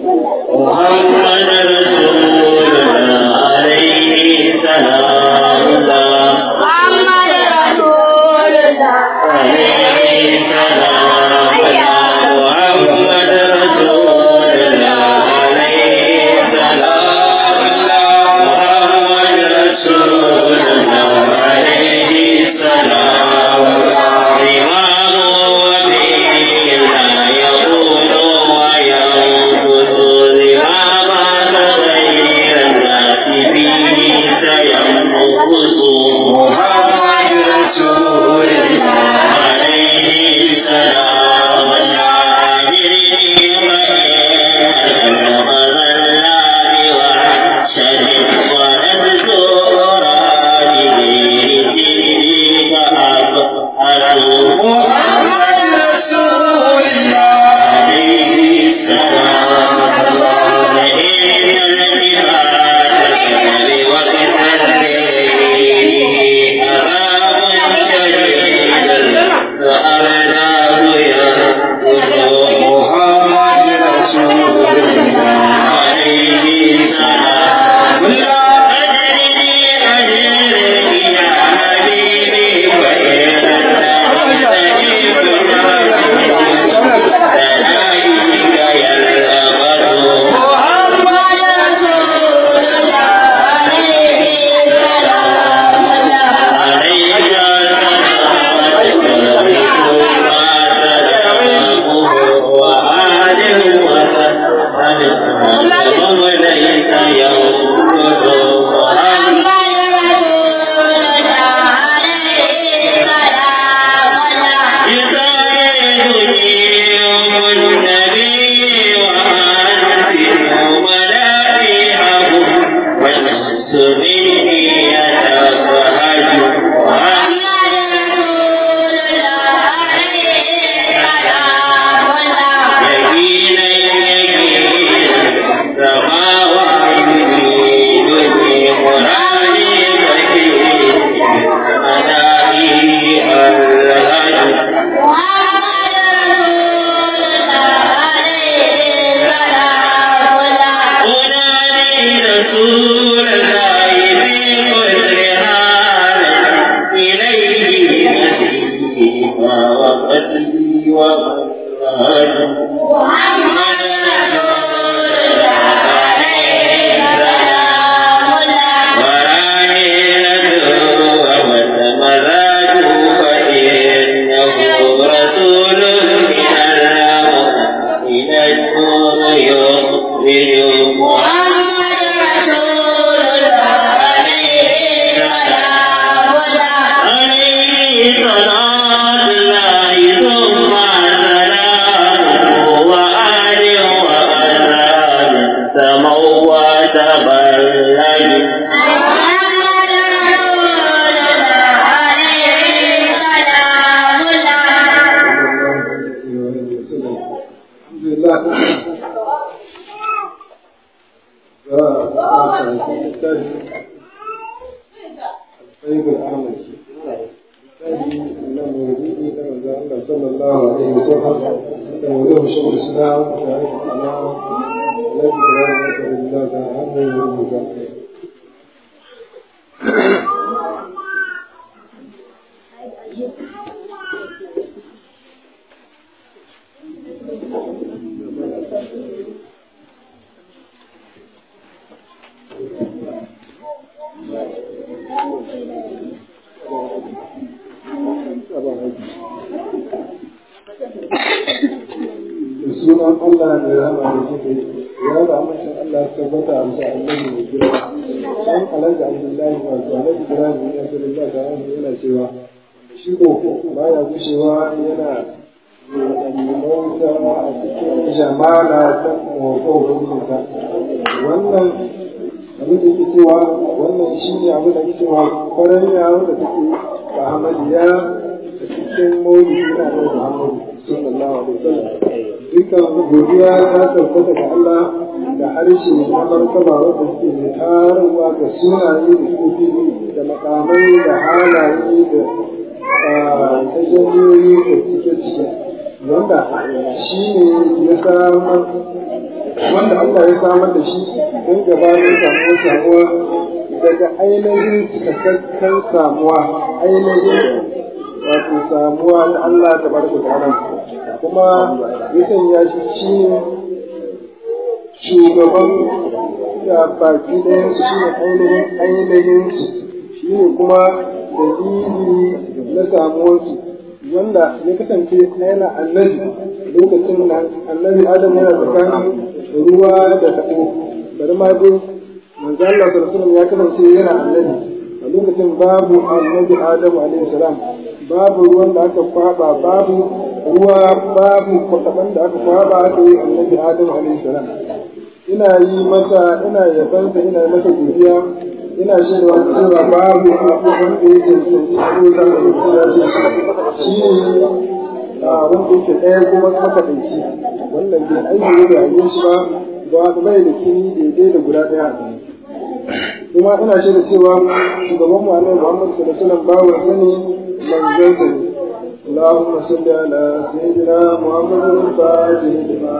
محمد رسولنا عليه سلام الله محمد رسول الله عليه سلام الله محمد رسولنا عليه سلام الله محمد رسولنا عليه سلام الله إمام وبينا يقول وينقص لما تغير الناس به سينقص محمد رسول الله عليه سلام الله محمد رسول الله عليه السلام الله إن الجهاد وقت الليل أمام شديد فأرناه يقول محمد رسول الله عليه السلام لا أدري أجري يا حبيبي وإن sunan Allah mai rama da kuke ya da amincin Allah tabbata a bisa annabi mai girma dan alhaji abdullahi wato alhaji ibrahim ya sallallahu alaihi wasallam yana cewa shi ko baya gushewa yana mauta a cikin jamala ta mawako hukunta wannan abin da yake cewa wannan shi ne abin da yake cewa kwararriya wanda take ba hamadiya a cikin maulidi na Muhammadu sallallahu alaihi wasallam dukkan godiya ta tabbata ga Allah da harshe na martaba wanda suke mai tararwa ga sunaye da suke da makamai da halaye da tajalliyoyi da cike cike wanda shi ne ya samar wanda Allah ya samar da shi don gabanin samuwar samuwa daga ainihin cikakken samuwa ainihin wato samuwa na Allah ta barka da kuma ya sanya shi shi ne shugaban da baki ɗayan su shi ne ainihin ainihin su shi ne kuma dalili na samuwarsu wanda ya kasance yana annabi lokacin da annabi adam yana tsakanin ruwa da taɓo bari ma dai manzo Allah sallallahu ya kasance yana annabi a lokacin babu annabi adam alaihi salam babu ruwan da aka kwaba babu ruwa babu kwataban da aka kwaba aka yi annabi adam alaihi salam ina yi masa ina yabansa ina yi masa godiya ina shaidawa cewa babu wanda ya cancanci ko za ka yi kira ce shi ne wanda yake ɗaya kuma makaɗaici wannan bai aiki da rayuwar shi ba ba bai da kini daidai da guda ɗaya a kan kuma ina shaida cewa shugaban mu annabi Muhammad sallallahu alaihi wasallam bawa sani manzon sa ne اللهم صل على سيدنا محمد الفاتح لما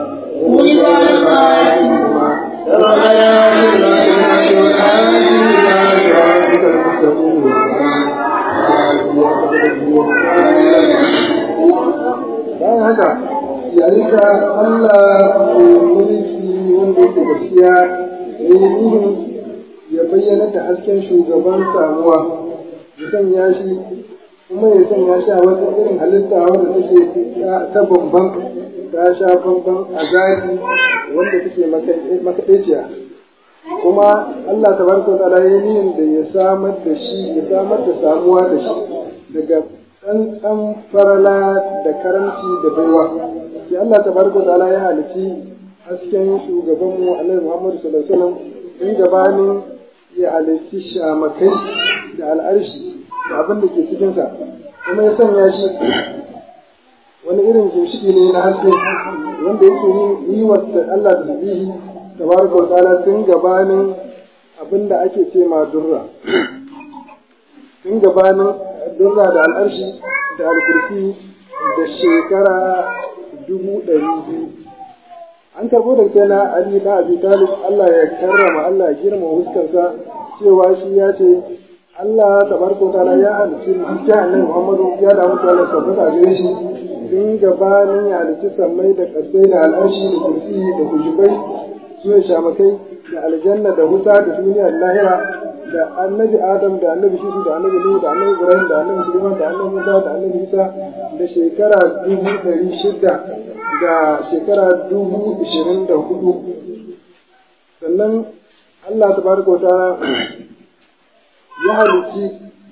bayan haka yayin da Allah mai mulki wanda yake gaskiya ya yi nihin ya bayyana da hasken shugaban samuwa ya sanya shi kuma ya sanya shi a wata irin halitta wanda take ta bamban ta sha bamban a zaki wanda take makaɗaiciya kuma Allah ta barka ta ya nihin da ya samar da shi ya samar da samuwa da shi daga tsantsan farala da karanci da baiwa sai Allah ta barka ta ya halici hasken shugabanmu Annabi Muhammad sallallahu alaihi wasallam in gabanin ya halici shamakai da al'arshi da abin da ke cikinsa kuma ya sanya shi wani irin ginshiki ne na haske wanda yake yi wa Allah da tabihi tabaraka wa ta'ala tun gabanin abin da ake ce ma durra tun gabanin durra da al'arshi da alkursi da shekara dubu ɗari biyu an karɓo da kai na Ali na Abi Talib Allah ya karrama Allah ya girma huskarsa cewa shi ya ce Allah tabaraka ta'ala ya halicci hujja annabi Muhammadu ya da mutu Allah tabbata gare shi tun gabanin ya halicci sammai da kasai da al'arshi da kursi da kujubai su ne shamakai da aljanna da huta da duniya da lahira da annabi Adam da annabi Shisu da annabi Nuhu da annabi Ibrahim da annabi Sulaiman da annabi Musa da annabi Isa da shekara dubu ɗari shida da shekara dubu ishirin da hudu sannan Allah tabaraka ta'ala ya halitti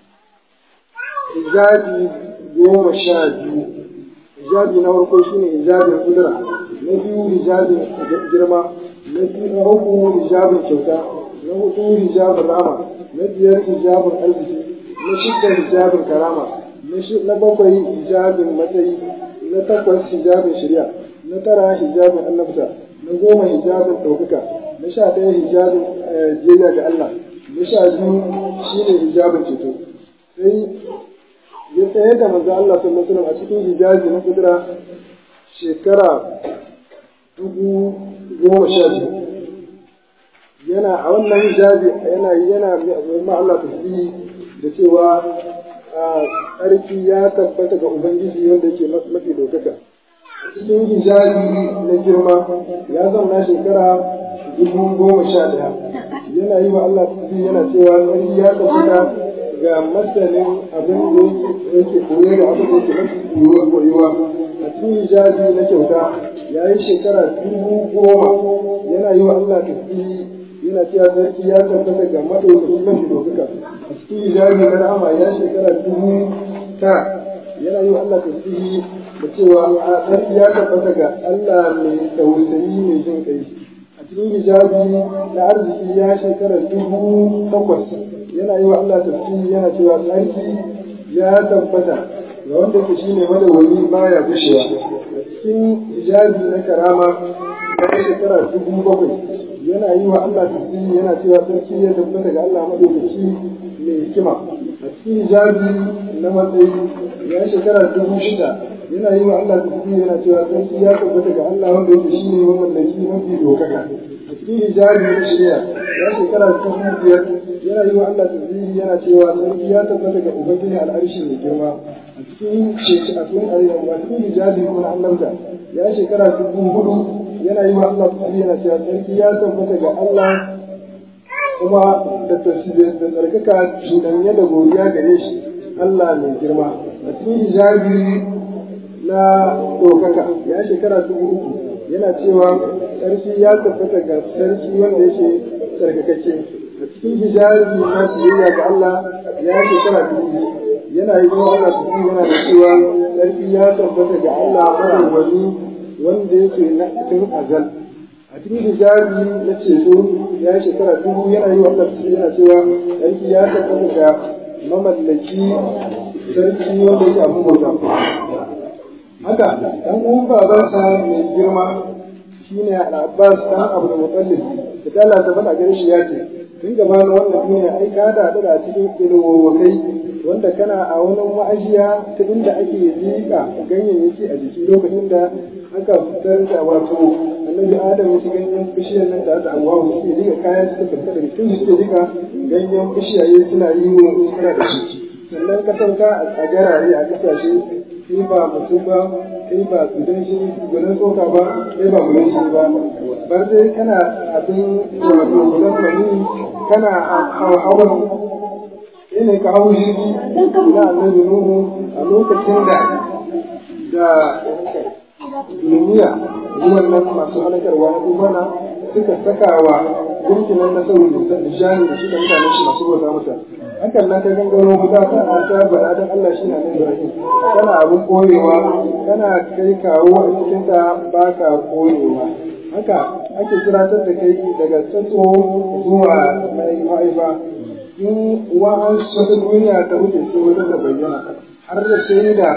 hijabi goma sha biyu hijabi na farko shine hijabin kudura na biyu hijabin girma na biyu na uku hijabin kyauta na hudu hijabin rama na biyar hijabin arziki na shidda hijabin karama na bakwai hijabin matsayi na takwas hijabin shari'a na tara hijabin annabta na goma hijabin ɗaukaka na sha ɗaya hijabin jeriya ga Allah na sha biyu shi ne hijabin ceto sai ya tsaye da manzo Allah sallallahu alaihi wasallam a cikin hijabi na kudura shekara dubu goma sha biyu yana a wannan hijabi yana yana ma Allah tasbihi da cewa tsarki ya tabbata ga Ubangiji wanda yake mafi dokaka cikin hijabi na girma ya zauna shekara dubu goma sha ɗaya yana yi wa Allah tasbihi yana cewa tsarki ya tabbata ga masanin abin da yake koye da abin da yake mafi koyuwa a cikin hijabi na kyauta ya yi shekara dubu goma yana yi wa Allah tasbihi yana cewa sarki ya tabbata ga maɗaukaki mafi ɗaukaka a cikin hijabi na rahama ya shekara dubu ta yana yi wa Allah tasbihi da cewa a sarki ya tabbata ga Allah mai tausayi mai jin kai a cikin hijabi na arziki ya shekara dubu takwas yana yi wa Allah tasbihi yana cewa sarki ya tabbata ga wanda ke shine madawwami baya gushewa a cikin hijabi na karama ya shekara dubu bakwai yana yi wa Allah tasbihi yana cewa sarki ya tabbata ga Allah madaukaki mai hikima a cikin hijabi na matsayi ya shekara dubu shida yana yi wa Allah tasbihi yana cewa sarki ya tabbata ga Allah wanda yake shine mamallaki mafi dokaka a cikin hijabi na shari'a ya shekara dubu biyar yana yi wa Allah tasbihi yana cewa sarki ya tabbata ga ubangiji al'arshi mai girma a cikin shekara a cikin ayyuka a cikin hijabi kuma na annabta ya shekara dubu hudu yana yi wa Allah tasbihi yana cewa sarki ya tabbata ga Allah kuma da tasbihi da tsarkaka cuɗanye da godiya gare shi Allah mai girma a cikin hijabi na ɗaukaka ya shekara dubu uku yana cewa sarki ya tabbata ga sarki wanda yake tsarkakakke a cikin hijabi na biyayya ga Allah ya shekara dubu yana yi wa Allah su yana da cewa sarki ya tabbata ga Allah madawwami wanda yake na cikin azal a cikin hijabi na ceto ya shekara dubu yana yi wa Allah su yana cewa sarki ya tabbata ga mamallaki sarki wanda yake abin bauta haka dan uwan babansa mai girma shine al-Abbas dan Abdul Muttalib da Allah ta faɗa gare shi ya ce tun gabanin wannan duniya ai ka da da cikin ilwokai wanda kana a wani ma'ajiya ta inda ake zika ganyayyaki a jiki lokacin da aka fitar da wato annabi Adam ya ci ganyen bishiyar nan da aka Hawwa suke diga kayan suka fita daga cikin suke diga ganyen bishiyaye suna yi wa iskara da shi sannan ka sauka a garare a kasashe kai ba mutum ba kai ba gudan shi gudan tsoka ba kai ba gudan shi ba bar dai kana abin wato gudan mani kana hawan ne ka hau shi na annabi nuhu a lokacin da da duniya ruwan nan masu halakarwa na dubana suka saka wa gunkinan na sauri da shani da shi da mutanen shi masu bauta masa hakan nan ka gangaro guda ta ta bana dan Allah shi na nan Ibrahim kana abin koyewa kana kai kawo a cikin ta baka koyewa haka ake kiratar da kai daga tsatso zuwa mai ma'aifa in wa'an wata duniya ta wuce sai wata ta bayyana har da sai da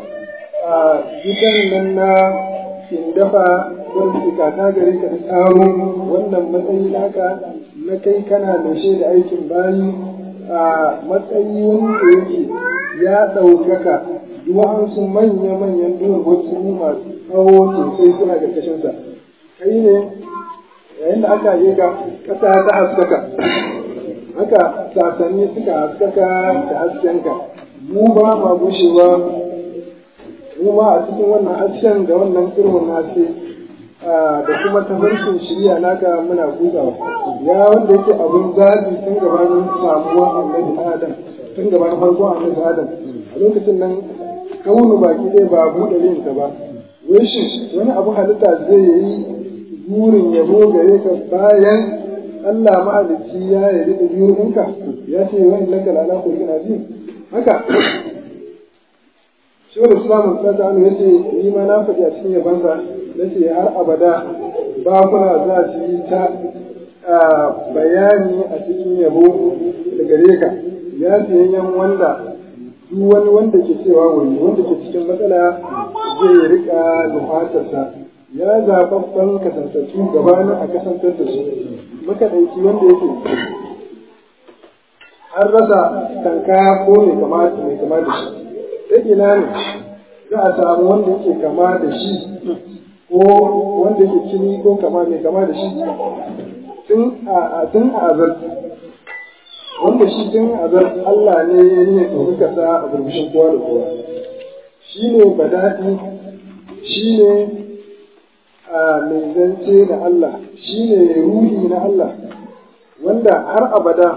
gidan nan na dafa wanda suka ta gare ka ta tsaro wannan matsayi naka na kai kana da da aikin bayi a matsayi wanda yake ya ɗaukaka duwa'ansu manya-manyan duwar wasu masu tsawo sosai suna ƙarƙashinsa kai ne yayin da aka yi ga ƙasa ta haskaka haka sasanni suka haskaka da haskenka mu ba ma gushewa mu ma a cikin wannan hasken da wannan irin haske da kuma tafarkin shirya naka muna gudawa ya wanda yake abin zaɓi tun gabanin samuwa annabi adam tun gabanin farkon annabi adam a lokacin nan kaunu baki ɗaya ba buɗe linta ba wai shi wani abu halitta zai yi burin yabo gare ka bayan Allah ma'alicci ya yarda da biyunka ya ce wa innaka la ala khuluqin azim haka Shawar Islamun ta ta ya ce ni ma na faɗi a cikin yabansa na ce har abada bakuna za su yi ta bayani a cikin yabo da gare ka ya yan wanda duk wani wanda ke cewa wani wanda ke cikin matsala zai rika nufatarsa ya zaɓaɓɓen kasantattu gabanin a kasantar da su makaɗaici wanda yake an rasa tanka ko mai kama mai kama da shi ta ina ne za a samu wanda yake kama da shi ko wanda yake kini ko kama mai kama da shi tun a tun a azal wanda shi tun azal Allah ne ne ɗaukaka sa a burbushin kowa da kowa shi ne badaɗi shi ne mai zance na Allah shi ne ruhi na Allah wanda har abada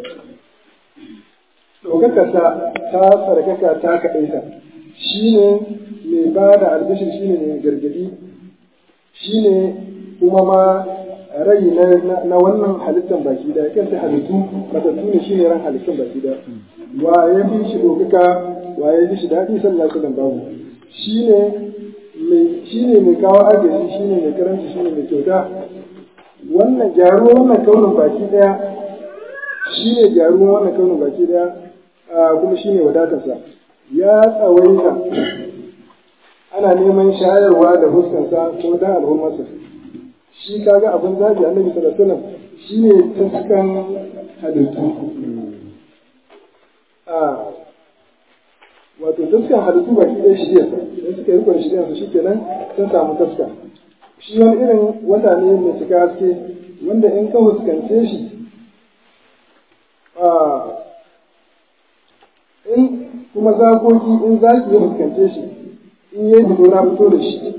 ɗaukakarsa ta tsarkaka ta kaɗaita shi ne mai ba da albishir shi ne mai gargaɗi shi ne kuma ma rai na wannan halittar baki da kanta halittu matattu ne shi ne ran halittun baki da wa ya fi shi ɗaukaka wa ya fi shi daɗi sallah sallan babu shi ne shi ne mai kawo agaji shi ne mai karanci shi ne mai kyauta wannan gyaruwar wannan kaunin baki daya shi ne gyaruwar wannan kaunin baki daya kuma shi ne wadatarsa ya tsawaita ana neman shayarwa da fuskansa ko da al'ummarsa shi kaga abin zabi annabi sallallahu alaihi wasallam shi ne taskan halittu wato taskan halittu baki ɗaya shirya idan suka yi rikon shirya su shikenan sun samu taska shi wani irin wata ne mai cika haske wanda in ka fuskance shi in kuma zakoki in zaki ya fuskance shi in yi fito na fito da shi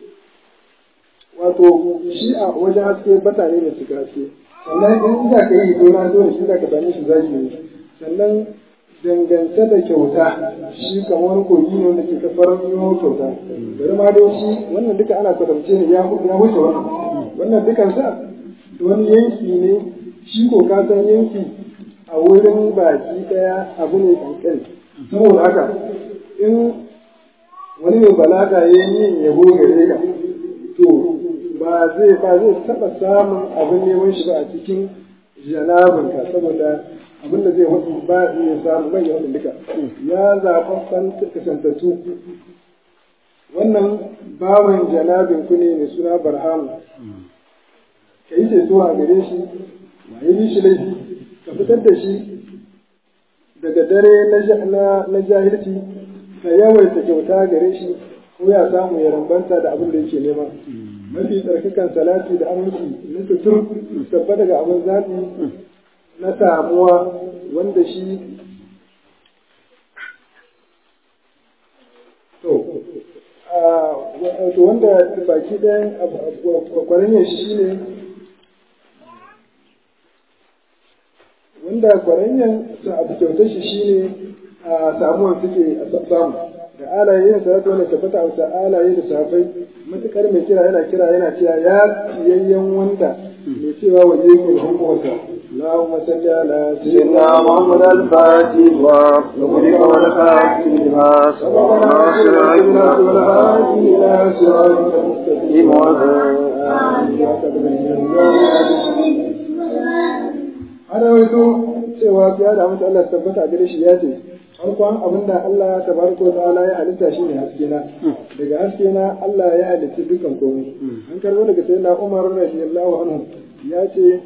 wato shi a wajen haske bata ne mai cika haske sannan in za ka yi fito na fito da shi za ka same shi zaki ne sannan dangance da kyauta shi kamar kogi ne wanda ke kafar yiwu kyauta bari ma dai shi wannan duka ana kwatance ne ya wuce wannan wannan dukan sa wani yanki ne shi ko ka san yanki a wurin baki daya abu ne kankani saboda haka in wani mai balaga ya yi yabo gare ka to ba zai ba zai taba samun abin neman shi ba a cikin janabinka saboda abin da zai wasu ba ya samu bai wasu duka ya zaɓa kasantattu wannan bawan janabin ku ne mai suna barhamu ka yi ceto a gare shi ma yi shi laifi ka fitar da shi daga dare na jahilci ka yawaita kyauta gare shi ko ya samu ya rambanta da abin da yake nema mafi tsarkakan salati da aminci na tutur tabba daga abin zaɓi na samuwa wanda shi to wanda baki ɗayan kwaranyar shi ne wanda kwaranyar sa abu kyautar shi shine a samuwan suke a samu da alaye yin salatu wanda tabbata a alaye da safai matukar mai kira yana kira yana cewa ya siyayyen wanda mai cewa waje ku da hukumarsa اللهم صل على سيدنا محمد الفاتح وقبلك والخاتم لما سبق ناصر عيدنا والهادي إلى صراطك المستقيم ana wato cewa ya da mutu Allah tabbata a gare shi ya ce farkon abin da Allah tabaraka wa ta'ala ya halitta shine haske na daga haske na Allah ya halitta dukan komai an karbo daga sayyidina Umar radiyallahu anhu ya ce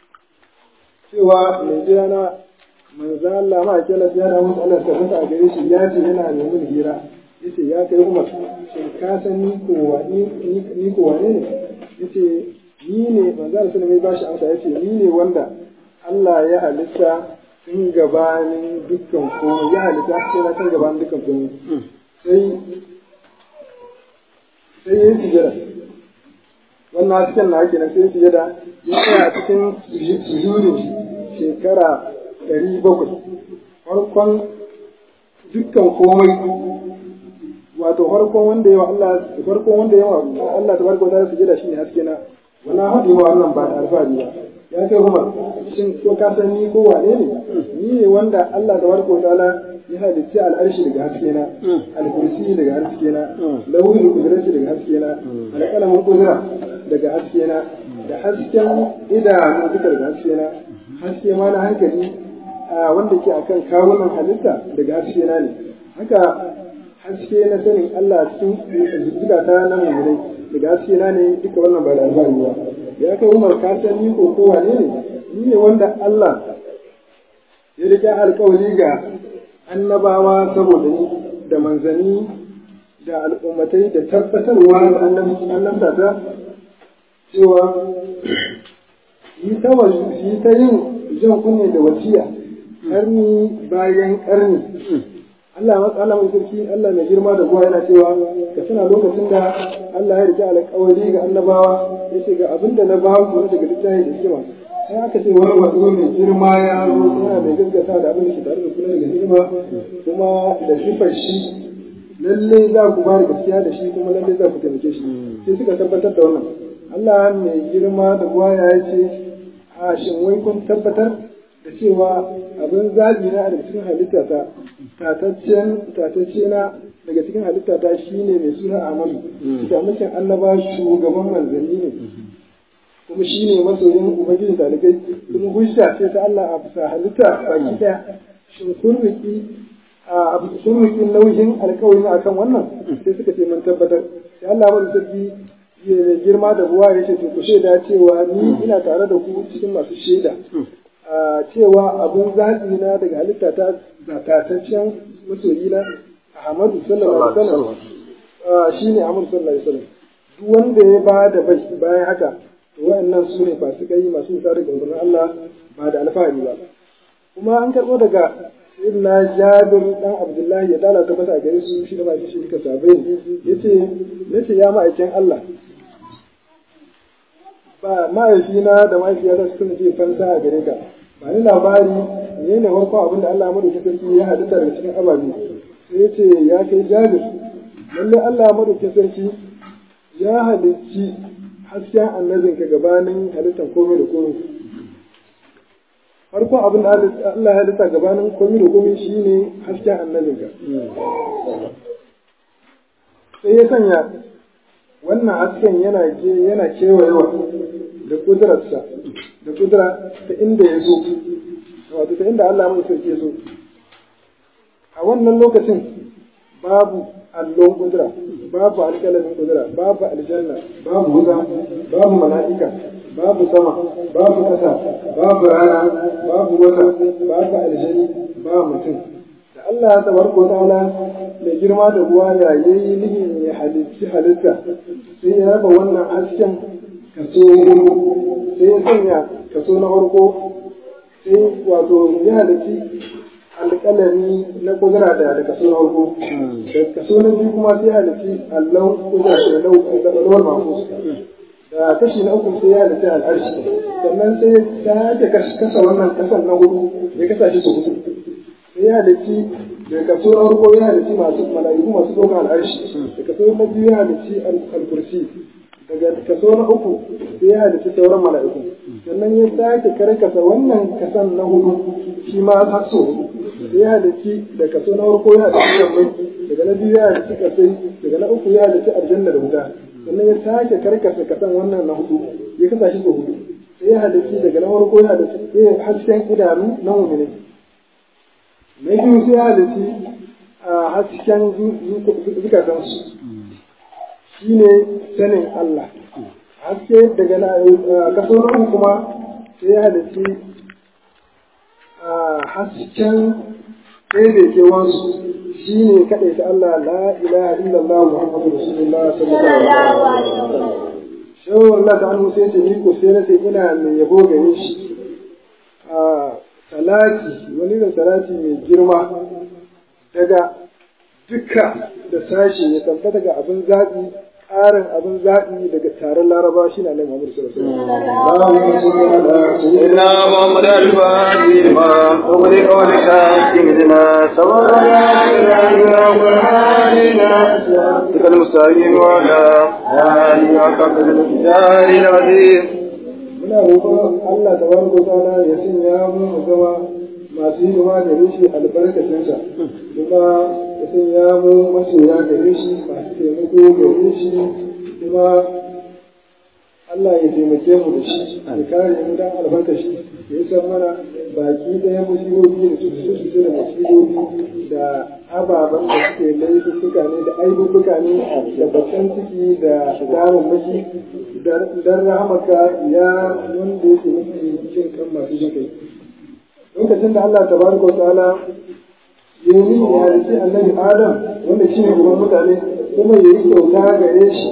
cewa mai jira na manzo Allah ma kila ya da mutu Allah tabbata a gare shi ya ce yana neman hira yace ya kai Umar shin ka san ni ko wa ni ko wane ne yace ni ne manzo Allah sallallahu alaihi wasallam ya bashi amsa yace ni ne wanda Allah ya halitta tun gabanin dukkan komai ya halitta sai na tun gabanin dukkan komai sai sai ya yi sujada wannan hasken na ake nan sai sujada ya tsaya a cikin sujudin shekara ɗari bakwai farkon dukkan komai wato farkon wanda yawa Allah farkon wanda yawa Allah tabaraka wa ta'ala sujada shine haske na wannan hadi wa wannan ba da alfahari ba ya kai Umar shin ko ka san ni ko wane ne ni ne wanda Allah tabaraka wa ta'ala ya halicci al'arshi daga haske na al-kursi daga haske na lawhul qudrati daga haske na al-qalamin qudra daga haske na da hasken idanu duka daga haske na haske ma na hankali wanda ke akan kawunan halitta daga haske na ne haka haske na sanin Allah cikin zukata na mummunai daga haske na ne duka wannan ba da alfahari ba ya kai Umar ka san ni ko ko wane ne ni ne wanda Allah ya rike alƙawari ga annabawa saboda ni da manzanni da al'ummatai da tabbatarwa da annabta ta cewa yi ta yi ta yin jan kunne da wasiya karni bayan karni Allah matsala mai sarki Allah mai girma da ruwa yana cewa ka tuna lokacin da Allah ya rike alƙawari ga annabawa ya ce ga abin da na ba ku daga littafi da hikima sai aka ce wani wato mai girma ya zo yana mai gaskata da abin da ke tare da kula daga hikima kuma da sifar shi lalle za ku ba da gaskiya da shi kuma lalle za ku taimake shi sai suka tabbatar da wannan Allah mai girma da ruwa ya ce a shin wai kun tabbatar da cewa abin zaɓi na daga cikin halitta ta tatacce na daga cikin halitta ta shine mai suna Amadu samakin annaba shugaban manzanni ne kuma shine masoyin ubangiji talibai kuma hujja ce ta Allah a bisa halitta baki daya shin kun riki a kun riki nauyin alƙawari akan wannan sai suka ce mun tabbatar sai Allah ya sarki ya girma da ruwa ya ce to ku shaida cewa ni ina tare da ku cikin masu shaida cewa abin zaɓi na daga halitta ta zatataccen masoyi na Ahmadu sallallahu alaihi wasallam shine Ahmadu sallallahu alaihi wasallam duk wanda ya ba da bai bayan haka to wa'annan su ne fasikai masu nisa daga umarnin Allah ba da alfahari ba kuma an karɓo daga sayyidina Jabir dan Abdullahi ya dala ta mata gare su shi da ma shi duka sabai yace yace ya ma'aikin Allah ba mahaifina da mahaifiyata su kuma ce fansa a gare ka ba ni labari ne ne farko abin da Allah ya madauki sarki ya halitta daga cikin ababe sai ya ce ya kai jabir lalle Allah ya madauki sarki ya halicci hasken annabin ka gabanin halittar komai da komai farko abin da Allah ya halitta gabanin komai da komai shine hasken annabin ka sai ya sanya wannan hasken yana yana kewayewa da kudurarsa da kudura ta inda ya so wato ta inda Allah mai sarki ya so a wannan lokacin babu allon kudura babu alƙalamin kudura babu aljanna babu wuta babu mala'ika babu sama babu ƙasa babu rana babu wata babu aljani ba mutum da Allah ya tabarko ta'ala mai girma da ruwa ya yayi nihin ya halitti halitta sai ya raba wannan hasken kaso sai ya sanya kaso na farko sai wato ya halitti alƙalami na kudura da da kaso na farko da kaso na biyu kuma sai ya halitti allon kudura da lawar mafus da kashi na uku sai ya halitti al'arshi sannan sai ta hake kasa wannan kasan na hudu ya kasa shi su hudu sai ya halitti da kaso na farko ya halitti masu mala'iku masu ɗaukar al'arshi da kaso na biyu ya halitti al-kursi daga kaso na uku sai ya halitta sauran mala'iku sannan ya sake karkasa wannan kasan na hudu shi ma har so sai ya halitta da kaso na farko ya halitta mai daga na biyu ya halitta kasai daga na uku ya halitta aljanna da wuta sannan ya sake karkasa kasan wannan na hudu ya kasa shi so hudu sai ya halitta daga na farko ya halitta hasken idanu na mumini na biyu sai ya halitta hasken zukatansu shi ne sanin Allah haske daga na kaso na uku kuma sai ya halitti hasken ɗaiɗaikewansu shi ne kaɗai ta Allah la ilaha illallah Muhammadu Rasulullah sallallahu alaihi wasallam shawar Allah ta hannu sai ce ni ko sai na ce ina mai yabo gare shi salati wani da salati mai girma daga duka da sashi ya tabbata ga abin zaɓi ƙarin abin zaɓi daga taron laraba shi na nan Muhammad sallallahu alaihi wasallam. Inna Muhammad al-Fatih ma ugri qawli shakim dina sabara Tikal mustaqim wa la ali wa qadr al-jari al-azim Muna roƙon Allah tabaraka wa ta'ala ya sanya mu mu zama masu hidima da rishi albarkacinsa kuma ya sanya mu masoya gare shi masu taimako gare shi kuma Allah ya taimake mu da shi ya kare mu dan albarka shi ya yi san mana baki ɗaya musibobi da cututtuka da musibobi da ababen da suke laifuka ne da aibubuka ne da bakan ciki da damun maki dan rahamaka ya wanda yake mafi jin kan masu jin kai lokacin da Allah tabaraka wa ta'ala ya yi ya halitta annabi Adam wanda shi ne gaban mutane kuma ya yi kyauta gare shi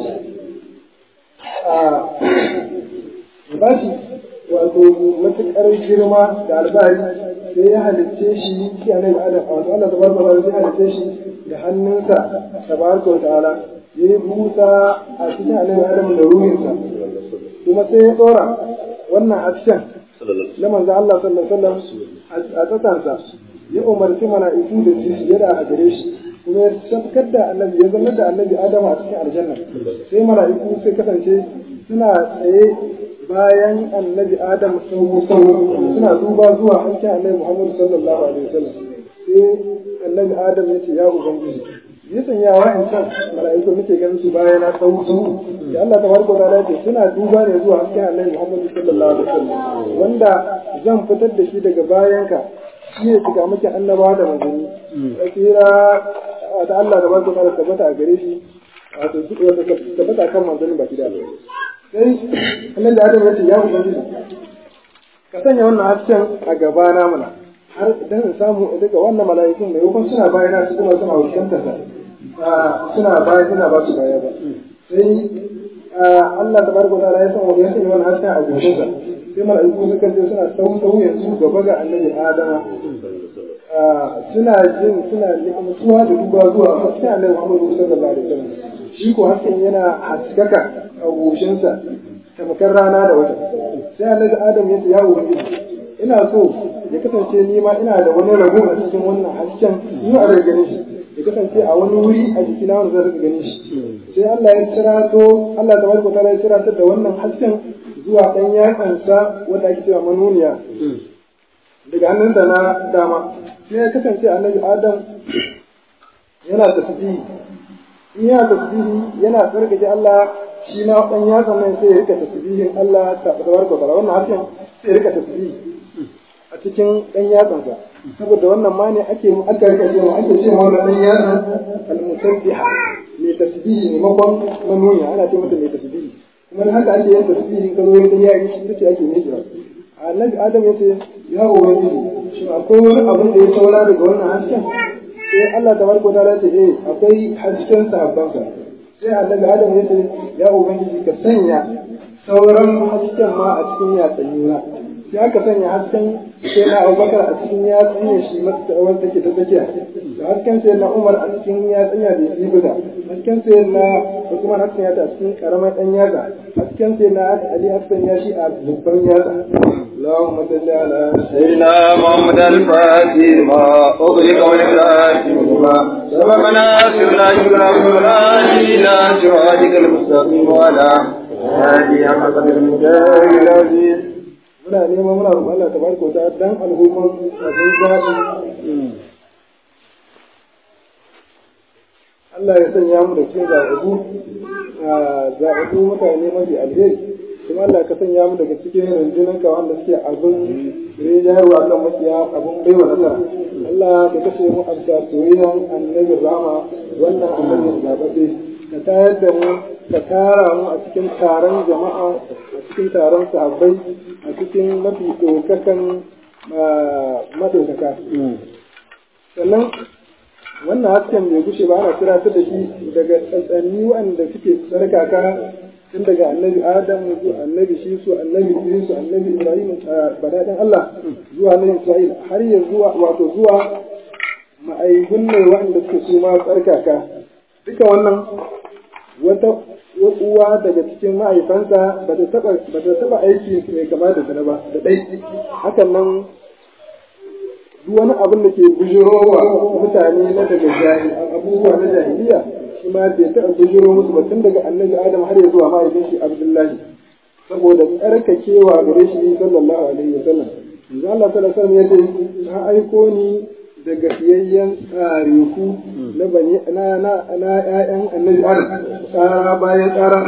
a ba shi wato matuƙar girma da albari sai ya halitta shi shi annabi Adam wato Allah tabaraka wa ta'ala ya halitta shi da hannunsa tabaraka wa ta'ala ya yi busa a cikin annabi Adam da ruhinsa kuma sai ya tsora wannan hasken na manzo Allah sallallahu alaihi wasallam a tsakansa ya umarci mala'iku da su sujada a gare shi kuma ya tabbatar da annabi ya zama da annabi Adam a cikin aljanna sai mala'iku sai kasance suna tsaye bayan annabi Adam sun suna duba zuwa hankin annabi Muhammad sallallahu alaihi wasallam sai annabi Adam ya ce ya ubangiji ya sanya wa in san mala'iku nake ganin su bayan na tsawo su da Allah tabaraka wa ta'ala ce suna duba ne zuwa hasken Annabi Muhammad sallallahu alaihi wasallam wanda zan fitar da shi daga bayanka shi ne shiga miki annabawa da manzanni tsira ta Allah tabaraka wa ta'ala tabbata a gare shi wato duk wanda tabbata kan manzanni baki da sai annabi da Adam ya ce ya ubangiji ka sanya wannan hasken a gabana mana har dan in samu daga wannan mala'ikun da yakon suna bayana su kuma suna fuskantar sa suna baya suna ba su baya ba sai Allah ta barko ta ya san wani ya sanya wani hasken a goshin sa sai mala'iku suka je suna sau sau yanzu gaba ga annabi Adama suna jin suna mutuwa da duba zuwa hasken annabi Muhammadu sallallahu alaihi wasallam shi ko hasken yana haskaka a goshin sa tamkar rana da wata sai annabi Adam ya ce ya ubangiji ina so ya kasance ni ma ina da wani rago a cikin wannan hasken ni a daga ganin shi ya kasance a wani wuri a jikina wanda zan rika ganin shi sai Allah ya cirato Allah ta barko ta ya ciratar da wannan hasken zuwa ɗan yatsansa wanda ake cewa manuniya daga hannunsa na dama sai ya kasance annabi Adam yana tasbihi in yana tasbihi yana tsarkake Allah shi ma ɗan yatsan nan sai ya rika tasbihin Allah ta barko ta wannan hasken sai ya rika tasbihi a cikin ɗan yatsansa saboda wannan ma ne ake aka rika cewa ake cewa wannan ɗan yatsan al-musabbiha mai tasbihi ne makon manuniya ana ce mata mai tasbihi kuma haka ake yin tasbihi ka zo yin yayi shi take ake yi jira annabi adam ya ce ya ubangiji shi akwai wani abin da ya saura daga wannan hasken sai Allah tabaraka ta'ala ce eh akwai hasken sahabbanka sai annabi adam ya ce ya ubangiji ka sanya sauran hasken ma a cikin yatsannina sai aka sanya hasken sai na abubakar a cikin ya tsanya shi wanda take ta tsakiya da hasken sai na umar a cikin ya tsanya da yi bisa hasken sai na usman hasken ya ta a cikin karamar dan yatsa hasken sai na ali hasken ya shi a babban yatsa اللهم صل على سيدنا محمد الفاتح ما أغلق والكاتب ما سبقنا سرنا شكرا فلا إلى صراطك المستقيم وعلى هذه حق المجاهد العزيز muna neman muna roƙon Allah tabaraka wa ta'ala dan al'umman abin zaɓi Allah ya sanya mu da cikin zaɓaɓɓu zaɓaɓɓu mutane mafi alheri kuma Allah ka sanya mu daga cikin rundunar ka wanda suke abin rijiyarwa kan makiya abin baiwa nasara Allah ka kashe mu a soyayyan annabi rama wannan annabi zaɓaɓɓe ka tayar da mu ka tara mu a cikin taron jama'a a cikin taron sahabbai a cikin mafi ɗaukakan maɗaukaka. Sannan wannan hasken bai gushe ba ana tunatar da shi daga tsantsanni waɗanda suke tsarkaka tun daga annabi Adam zuwa annabi Shisu, annabi Idrisu, annabi Ibrahim a badaɗin Allah zuwa annabi Isra'il har ya zuwa wato zuwa ma'aikun ne waɗanda suke su ma tsarkaka. Duka wannan wata uwa daga cikin mahaifansa ba ta taba aiki mai kama da zina ba da ɗai hakan nan duk wani abin da ke bujirowa mutane na daga abubuwa na jahiliya shi ma bai taɓa bujiro musu ba tun daga annabi adam har ya zuwa mahaifin shi abdullahi saboda tsarkakewa gare shi sallallahu alaihi wa sallam yanzu Allah sallallahu alaihi wa sallam ya ce na aiko ni daga fiyayyen tsariku na bani na na na ƴaƴan annabi Adam tsara bayan tsara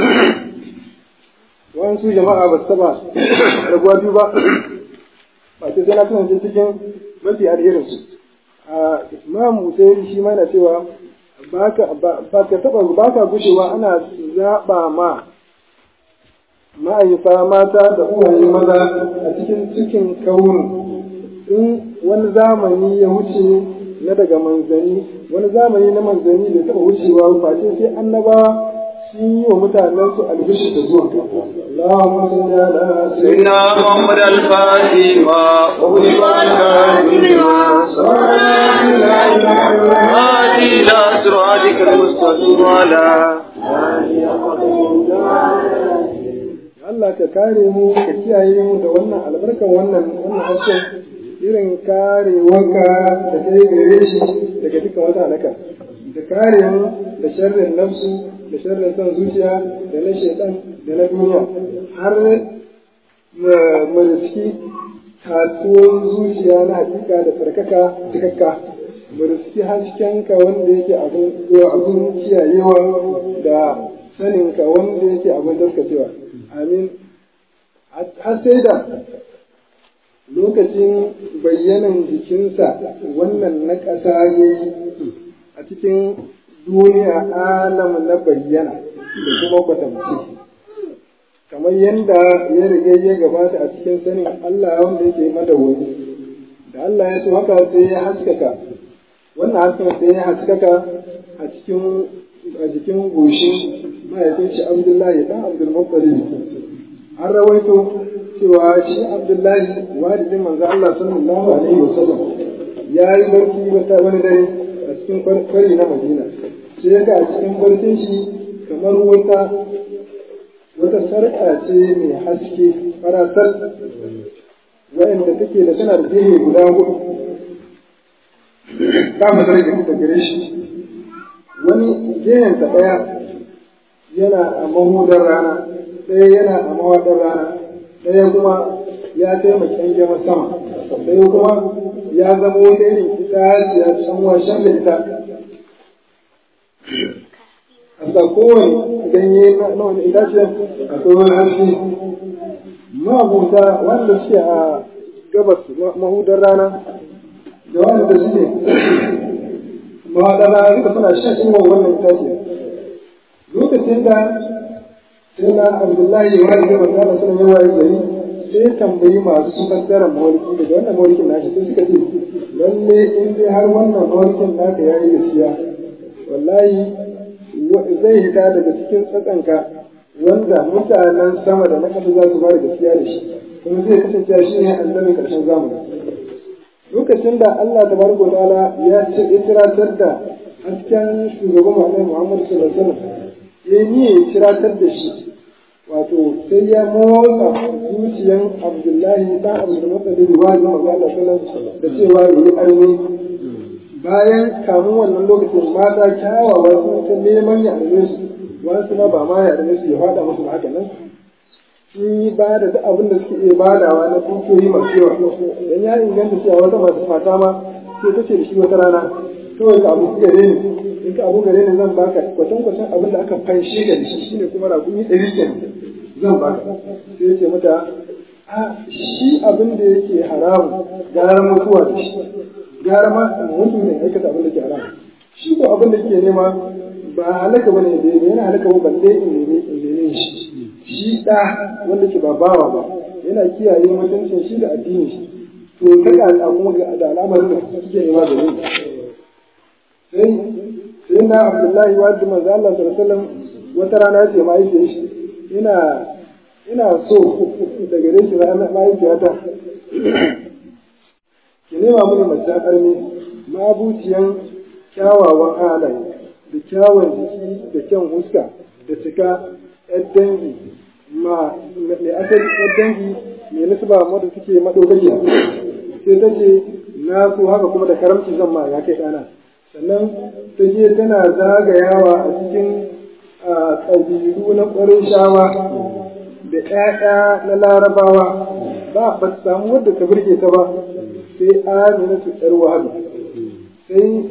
wasu jama'a ba su taba rabuwa biyu ba ba ce sai na kasance cikin mafi alherin su a imam Musayyid shi ma na cewa ba ka taba ba ka gushewa ana zaɓa ma ma'aifa mata da uwaye maza a cikin cikin kaunu in wani zamani ya wuce na daga manzani wani zamani na manzani da taɓa wucewa face sai annabawa sun yi wa mutanen su albishi da zuwa Allahumma salli ala سيدنا محمد الفاتح ما أغلق والكاتب ما سبقنا إلى صراطك المستقيم وعلى Allah ka kare mu ka kiyaye mu da wannan albarkan wannan wannan harshen irin karewarka da kai gare shi daga dukkan wata halaka da kare mu da sharrin nafsu da sharrin son zuciya da na shaitan da na duniya har mu riski kasuwar zuciya na hakika da tsarkaka cikakka mu riski haskenka wanda yake abin kiyayewa da saninka wanda yake abin daskacewa amin har sai da lokacin bayyanan jikinsa wannan na ƙasa ya yi a cikin duniya alam na bayyana da kuma kwatamci kamar yadda ya riga ya gabata a cikin sanin Allah wanda yake madawwami da Allah ya so haka sai ya haskaka wannan hasken sai ya haskaka a cikin a jikin goshin mahaifin shi Abdullahi dan Abdul Muttalib an rawaito cewa shi Abdullahi walidin manzo Allah sallallahu alaihi wasallam ya yi barci wata wani dare a cikin kwari na Madina sai ya ga a cikin barcin shi kamar wata wata sarƙa ce mai haske farasar wa'anda take da tana da gehe guda hudu ta masar da kuka gare shi wani gehen ta ɗaya yana a mahudar rana ɗaya yana a mawaɗar rana ɗaya kuma ya taimaka ƙyangyama sama ɗaya kuma ya zama wata irin itaciya can washen da ita a kowane ganye na wani itaciyar akwai wani haske mabuta wanda suke a gabas mahudar rana da wanda suke mahaɗar rana duka suna shan inuwar wannan itaciyar lokacin da sai na abdullahi ya wani gaba kana suna yawa ya gari sai tambayi masu fassara mawalki daga wannan mawalkin nashi sai suka ce lalle in dai har wannan mawalkin naka ya yi gaskiya wallahi zai hita daga cikin tsatsanka wanda mutanen sama da na ƙasa za su ba da gaskiya da shi kuma zai kasance shi ne annabin ƙarshen zamani lokacin da Allah da barko ta'ala ya ce itiratar da hasken shugaban Muhammad Muhammad sallallahu alaihi wasallam ya ni ya itiratar da shi wato sai ya motsa zuciyan Abdullahi dan Abdul Muttalib wa da Allah sallallahu da cewa yayi arni bayan kamun wannan lokacin mata kyawawa sun ta neman ya arme su wasu ma ba ma ya arme su ya fada musu haka nan sun yi ba da duk abin da suke iya badawa na dukiyoyi masu yawa dan ya inganta cewa wata masu mata ma sai ta ce da shi wata rana kawai ka abu gare ni in ka abu gare ni zan baka kwatan kwatan abin da aka fanshe da shi shine kuma rakumi ɗari kenan zan baka sai ya ce mata a shi abin da yake haramu gara mutuwa da shi gara ma mutum ne aikata abin da ke haramu shi ko abin da ke nema ba halaka bane da yana halaka ba balle in neme in neme shi shi da wanda ke ba bawa ba yana kiyaye mutuncin shi da addinin shi to kaga a kuma da al'amarin da suke nema da ni sai sai na Abdullahi wa da manzo Allah sallallahu alaihi wasallam wata rana ya ce mahaifiyar shi ina ina so da gare shi mahaifiyata ki nema mini mace armi mabuciyan kyawawan halaye da kyawun jiki da kyan huska da cika yar dangi ma mai asali yar dangi mai nisba wadda suke madogariya sai ta ce na so haka kuma da karamci zan ma ya kai ɗana sannan ta je tana zagayawa a cikin ƙabilu na ƙwarin shawa da ‘ya'ya na larabawa ba ba su samu wadda ta burge ta ba sai amina su ‘yar wahabi sai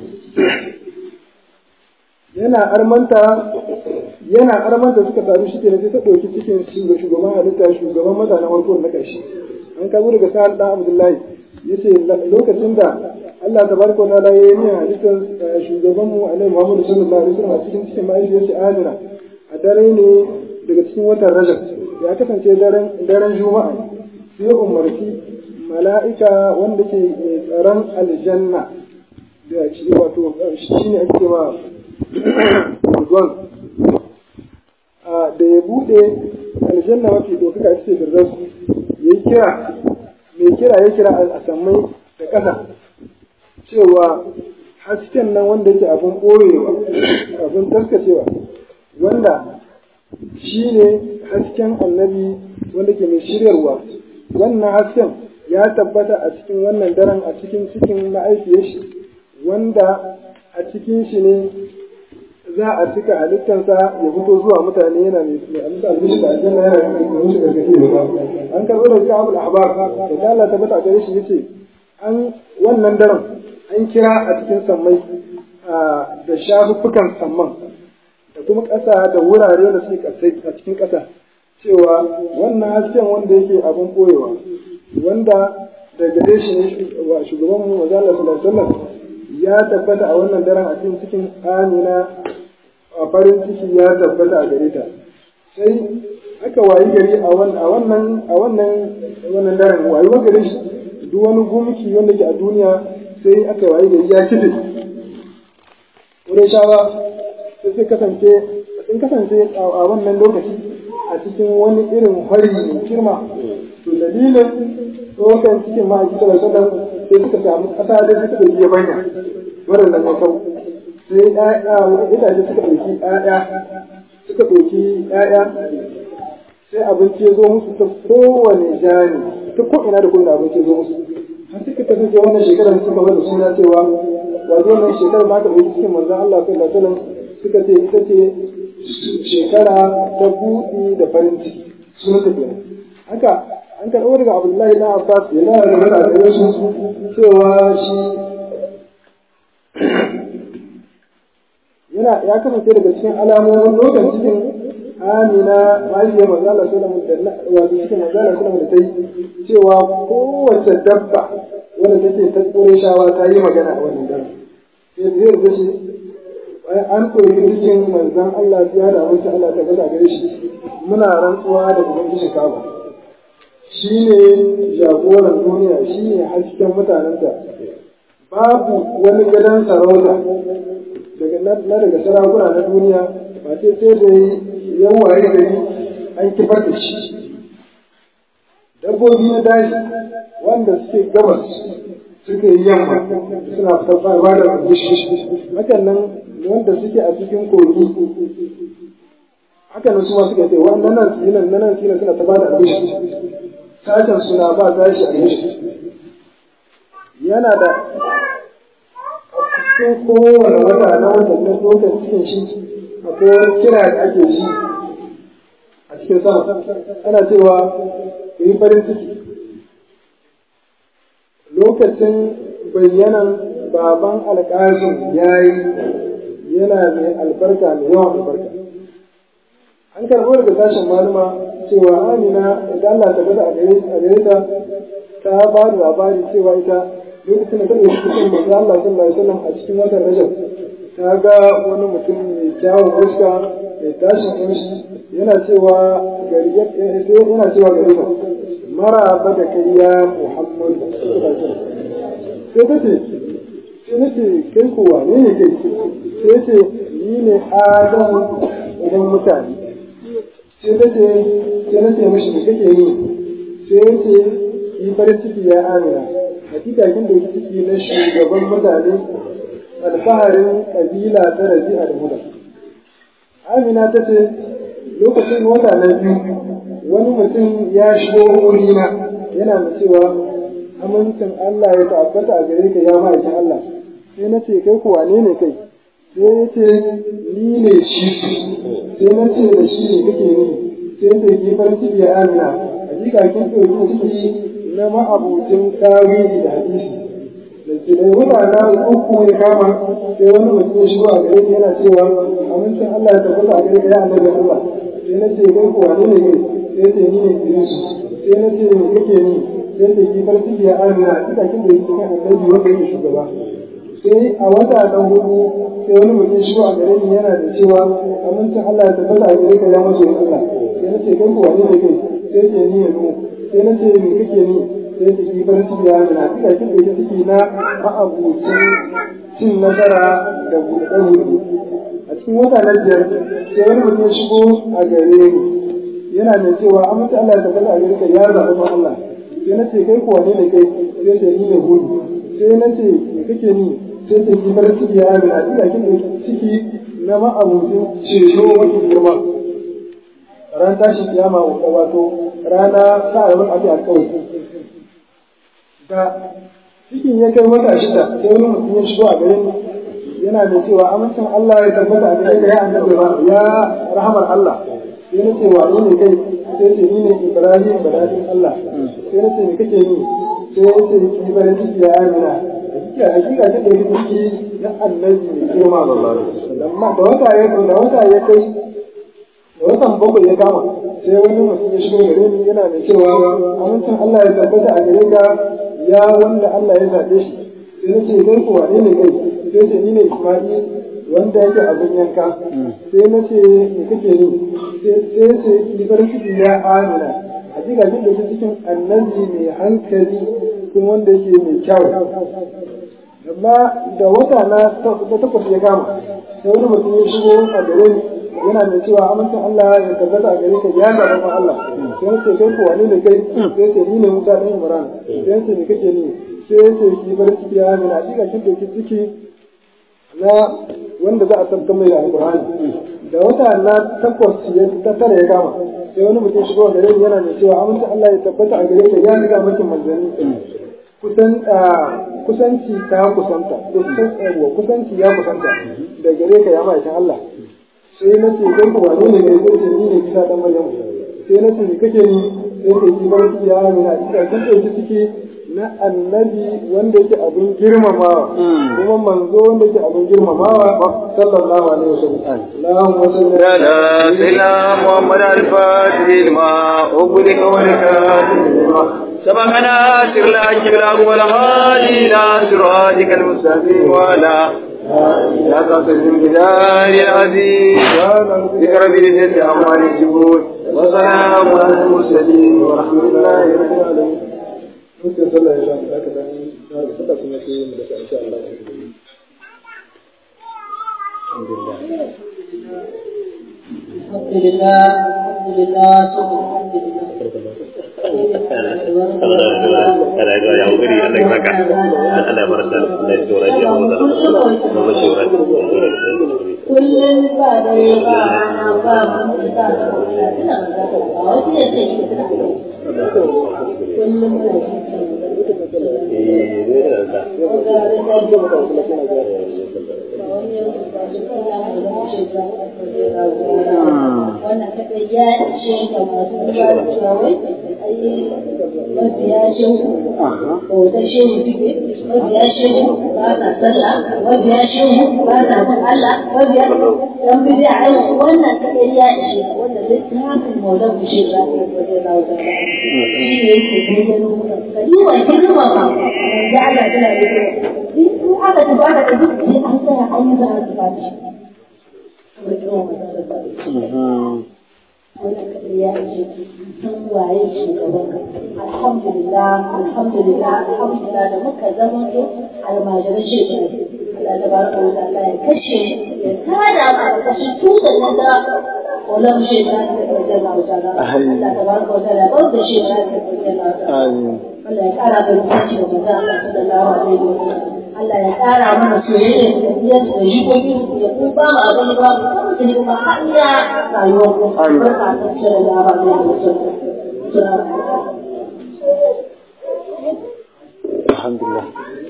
yana armanta yana armanta suka sami shi kenan sai ta ɗauki cikin shugaban halitta shugaban mutanen farko na ƙarshe an kazo daga sa'ad ɗan abdullahi ya ce lokacin da Allah ta barko na da yayi halittar shugabanmu alaihi Muhammadu sallallahu alaihi wasallam a cikin cikin mahaifiyar shi Amina a dare ne daga cikin watan Rajab ya kasance daren daren Juma'a sai umarci mala'ika wanda ke tsaron aljanna da shi wato shi ne ake ma Ridwan da ya bude aljanna mafi dokaka ita ce Firdaus yayi kira mai kira ya kira a sammai da ƙasa cewa hasken nan wanda yake abin ɓoyewa abin taskacewa wanda shi ne hasken annabi wanda ke mai shiryarwa wannan hasken ya tabbata a cikin wannan daren a cikin cikin ma'aikiyar shi wanda a cikin shi ne za a cika halittarsa ya fito zuwa mutane yana mai amsa albishi da aljanna yana mai mishi gargaɗi an karɓo da shi abu ahbar da Allah tabbata a gare shi yace an wannan daren an kira a cikin sammai da shafuffukan samman da kuma ƙasa da wurare da suke a cikin ƙasa cewa wannan hasken wanda yake abin ɓoyewa wanda da gare shi ne shugaban mu maza Allah sallallahu alaihi ya tabbata a wannan daren a cikin cikin amina a farin ciki ya tabbata a gare ta sai aka wayi gari a wannan a wannan wannan daren wayi gare shi duk wani gumki wanda ke a duniya sai aka waye da ya kife shawa sai sai kasance sun kasance a wannan lokaci a cikin wani irin fari mai girma to dalilin tsokan cikin ma'aikata da sallan sai suka samu ƙasa da suka ɗauki banya waɗannan ya kau sai ƴaƴa itace suka ɗauki ƴaƴa suka ɗauki ƴaƴa sai abinci ya zo musu ta kowane jani ta ko ina da kowane abinci ya zo musu har suka kasance wannan shekarar suka bada suna cewa wato wannan shekarar ma ta ɗauki cikin manzon Allah sallallahu alaihi wasallam suka ce ita ce shekara ta buɗi da farin ciki sun ta kenan haka an karɓo daga Abdullahi na Abbas yana da magana da su cewa shi yana ya kasance daga cikin alamomin lokacin cikin amina mahaifiyar manzala sallallahu alaihi wasallam wato cikin manzala sallallahu alaihi wasallam ta cewa kowace dabba wanda take ta kore shawa ta yi magana a wannan dare sai zai rubuta shi an koyi cikin manzan Allah ya da wasu Allah ta gaza gare shi muna rantsuwa da ubangiji kaba shi ne jagoran duniya shi ne hasken mutanenta babu wani gadon sarauta daga na daga sarakuna na duniya ba ce sai da yawaye gari an kifar da shi dabbobi na daji wanda suke gabas suke yamma suna fitar ba da hakan nan wanda suke a cikin kogi hakan nan su ma suka ce wannan nan sinan nan nan sinan suna ta ba da abin sashen suna ba sashi a yana da cikin kowane wata na watannin lokacin cikin shi akwai wani kira da ake shi a cikin sama ana cewa ku yi farin ciki lokacin bayyanan baban alƙasin ya yi yana mai albarka mai yawan albarka an karɓo daga sashen malama cewa amina idan Allah ta gada a gare ta ta ba da labari cewa ita lokacin da ta ɗauki cikin manzo Allah sallallahu alaihi wasallam a cikin watan Rajab ta ga wani mutum mai kyawun fuska mai tashin ƙunshi yana cewa gari yana cewa gari ba mara ba da kai ya Muhammad sai ta ce sai na ce kai ko wane ne kai sai ce ni ne Adam idan mutane sai ta ce sai na ce mishi me kake yi sai ya ce yi farin ciki ya amina hakika kin da ciki na shugaban mutane alfaharin kabila ta rabi'a da muda amina ta ce lokacin wata na biyu wani mutum ya shigo wurina yana da cewa amincin Allah ya tabbata a gare ka ya ma'aikin Allah sai na ce kai kuwa ne ne kai sai ya ce ni ne shi sai na ce da shi ne kake ni sai da ke farin ciki ya amina hakika kin ɗauki ciki na ma'abucin tawili da hadisi da ke da mutane uku ya kama sai wani mutum ya shigo a gare ni yana cewa amincin Allah ya tabbata a gare ka ya annabi Allah sai na ce kai kuwa ne ne kai sai ce ni ne Idris sai na ce me kake ni sai ce ki farki ya amina kika kin da yake kan annabi wanda yake shugaba sai a wata na hudu sai wani mutum ya shigo a gare ni yana da cewa amincin Allah ya tabbata a gare ka ya maso Allah sai na ce kai kuwa ne ne kai sai ce ni ya nu sai na ce me kake ni sai ta ki farin ciki ya nuna kika kin da ciki na ma'abucin cin nasara da buɗe a cikin wata na biyar sai wani mutum ya shigo a gare ni yana mai cewa amince Allah ya tabbata a gare ka ya zaɓi ma Allah sai na ce kai kuwa ne da kai sai ce ni ne hudu sai na ce me kake ni sai ce ki farin ciki ya nuna kika kin da ciki na ma'abucin ceto mafi girma ran tashin kiyama wato rana sa a wani abu a kawai da cikin ya kai wata shida sai wani mutum ya shigo a garin yana da cewa amincin Allah ya tabbata a gare ka ya annabi ba ya rahamar Allah sai na ce wa ni ne kai sai ce ni ne Ibrahim badadin Allah sai na ce me kake ni sai ya ce ki bari ciki ya amina hakika hakika ta da ciki na annabi ne girma amma da wata ya da wata ya kai da watan bakwai ya kama sai wani mutum ya shigo gare ni yana da cewa amincin Allah ya tabbata a gare ka ya wanda Allah ya zaɓe shi sai na ce kai ko wane ne kai sai ce ni ne Isma'il wanda yake abin yanka sai na ce me kake ni sai ce ki farin ciki ya amina hakika jin da cikin annabi mai hankali cikin wanda yake mai kyau amma da wata na da takwas ya gama sai wani mutum ya shigo a gare ni yana mai cewa amincin Allah ya tabbata a gare ka ya ga rabon Allah sai ce kai ko wani ne kai sai ce ni ne Musa dan Imran sai ce ni kake ni sai ce ki bar ciki ya mina hakika kin dauki ciki na wanda za a tabbatar mai alƙur'ani da wata na takwas ya ta tara ya gama sai wani mutum shigo a gare ni yana mai cewa amincin Allah ya tabbata a gare ka ya ga makin manzanni kusan kusanci ta kusanta kusanci ya kusanta da gare ka ya ma'aikin Allah sai na ce kai ku wane ne mai zai ce ni ne bisa dan maryam sai na ce ni kake ni sai ke ki bar ya mina kika kin dauki ciki na annabi wanda yake abin girmamawa kuma manzo wanda yake abin girmamawa sallallahu alaihi wasallam Allahumma salli على سيدنا محمد الفاتح لما أغلق والكاتب لما سبقنا سر الأجر الأول والغالي إلى صراطك المستقيم وعلى لا تصل البدار العزيز ذكر بالجد أموال الجبود وسلام على المرسلين ورحمة الله رب العالمين Mutum sallah ya zama aka dan sallah kuma sai yin da insha Allah. الحمد لله الحمد لله ثم الحمد لله Kada ga ya wuri Allah ya saka. Allah ya barka. Allah ya tsora shi mu da. Mu ba shi wurin. kullum ba da ba na ba mun da ba ina da ba wasu ne sai shi da kullum da Eh, ne da. wannan kaɗai ya ishe ga masu ruwa da shawai mabiya shehu ko da shehu suke mabiya shehu ba sa sallah mabiya shehu ba sa san Allah mabiya dan bidiya ai wannan kaɗai ya ishe wannan littafin maulan ku shi za ku wajen rawa da shi ne yake bayyano ka yi wa girma ba da Allah tana da in aka tafi aka tafi sai an tsaya an yi za a tafi shi wannan kaɗai ya ce san waye shugaban alhamdulillah alhamdulillah alhamdulillah da muka zama to almajiran shekaru Allah ta baraka wa ta'ala ya kashe ya tada ma a kashe tutar nan da wannan shekaru da wajen Allah ta'ala Allah ta baraka wa ta'ala ba da shekaru da wajen Allah ta'ala Allah ya kara da mutunci da manzo Allah sallallahu alaihi wa sallam Allah ya ƙara mana soyayya da biyar da jikoki ya kuma ba mu abin ba mu kuma ne kuma har ya rayuwar ku barka ta cire da ba da mutum Alhamdulillah.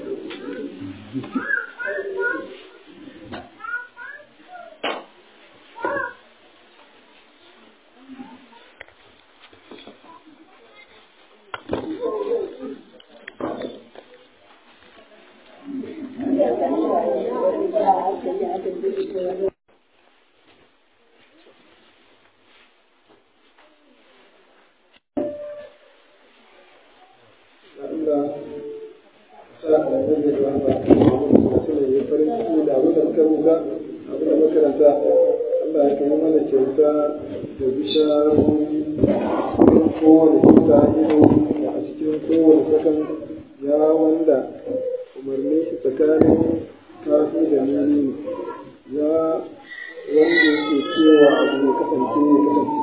Allah sa a yanzu da yawa ba su ne ya farin ciki da abin da muka rubuta abin da makaranta Allah ya kai mana kyauta da bisharori cikin kowane kusa ido a cikin kowane sakan ya wanda umarni shi tsakanin kafi da nuni ya wanda yake cewa abu ya kasance ya kasance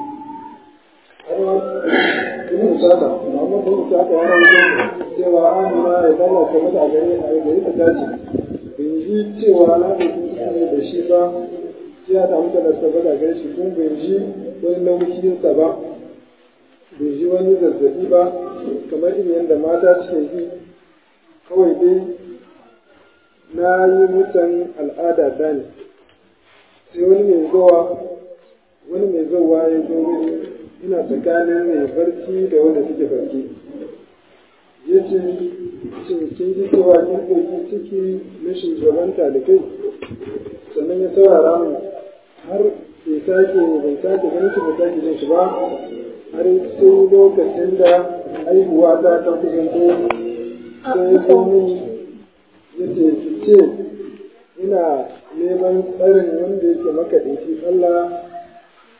Ibn Sada, Muhammad bin Sada ya rawaito cewa Amina ya dalla ta mata a gare a gare ta tace. Bin ji cewa na da kuma da shi ba, ya ta mutu da sabata gare shi kuma bin ji wani nauyin sa ba. Bin ji wani zazzabi ba, kamar irin yadda mata suke yi. Kawai dai na yi mutan al'ada ta ne. Sai wani mai zuwa, wani mai zuwa ya zo mini ina tsakanin mai barci da wanda suke barci ya ce shin kin ji cewa kin ɗauki ciki na shugabanta da kai sannan ya saurara mu har bai sake bai sake ganin shi bai sake jin shi ba har sai lokacin da haihuwa ta ta kusanto sai ya zo mini ya ce ki ce ina neman tsarin wanda yake makaɗaici Allah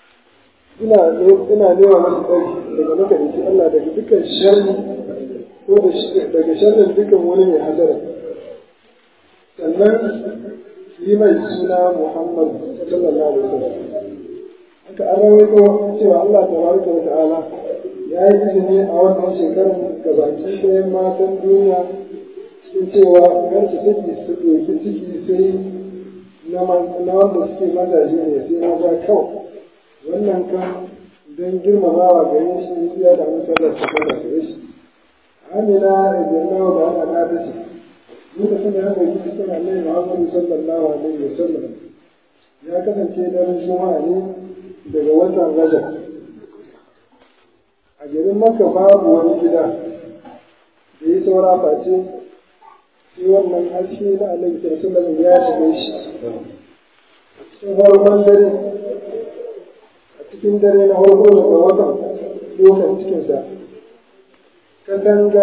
ina ina nema masa tsari daga makarici Allah daga dukkan sharri ko da daga sharrin dukkan wani mai hasara sannan yi mai suna Muhammad sallallahu alaihi wasallam haka an rawaito cewa Allah tabaraka wa ta'ala ya yi izini a wannan shekarar gabaki ɗayan matan duniya sun cewa kar su saki su ɗauki ciki sai na wanda suke mazaje ne sai na za kawai wannan kan don girmamawa gare shi ya da musallar su kada su shi amina idan da ana na ta ce lokacin da ya ɗauki cikin annabi muhammadu sallallahu alaihi wa sallam ya kasance daren juma'a ne daga watan rajab a garin maka babu wani gida da ya saura face sai wannan haske na annabi sallallahu ya shige shi cikin farkon dare a cikin dare na farko daga watan dokan cikinsa katanga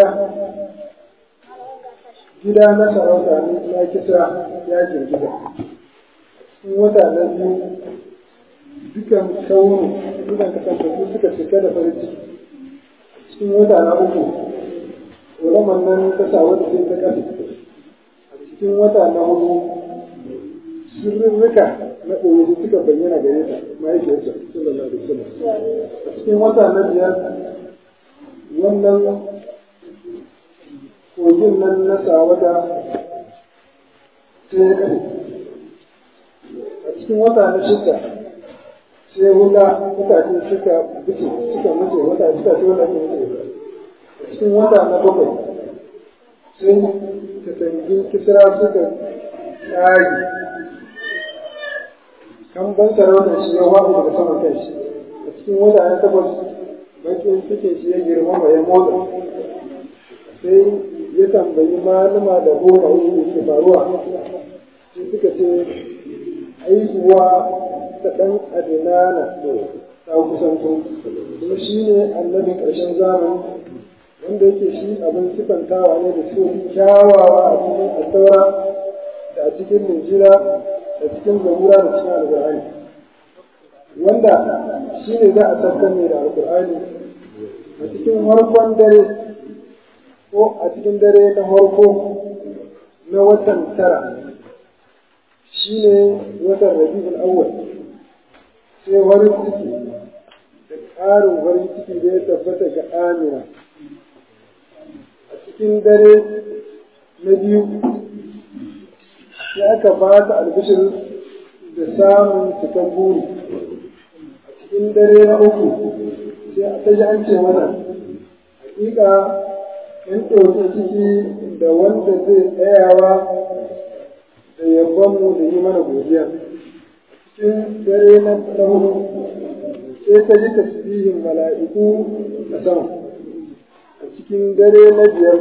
gida na sarauta na kisa ya girgiza cikin wata na biyu dukan kaunu dukan kasantattu suka cika da farin ciki cikin wata na uku ulaman nan ta sa wata sai ta kasa a cikin wata na hudu sirrika na ɗoyi suka bayyana gare ta mahaifiyarsa sallallahu alaihi wasallam a cikin wata na biyar wannan kogin nan na sawata sai ya kare a cikin wata na shida sai wuta mutane suka bice suka mace wata suka ce wata ke mace a cikin wata na bakwai sai katangin kisra suka tsari kan ban sarautar shi ya waɗu daga saman kan shi a cikin wata na takwas bakin cikin shi ya girmama ya motsa sai ya tambayi malama da goma da ke faruwa sai suka ce haihuwa ta ɗan adinana ta kusanto kuma shi ne annabin ƙarshen zamani wanda yake shi abin sifantawa ne da su kyawawa a cikin asaura da a cikin linjira da cikin zabura da cikin alƙur'ani wanda shi ne za a tabbatar ne da alƙur'ani a cikin harkon dare ko a cikin dare na harko na watan tara shi ne watan rabi'ul awwal sai farin ciki da ƙarin farin ciki da ya tabbata ga amina a cikin dare na biyu sai aka ba ta albishir da samun cikin buri a cikin dare na uku sai ta ji an ce mana hakika in ɗauki ciki da wanda zai tsayawa da yabonmu da yi mana godiya cikin dare na hudu sai ta ji tasbihin mala'iku a sama a cikin dare na biyar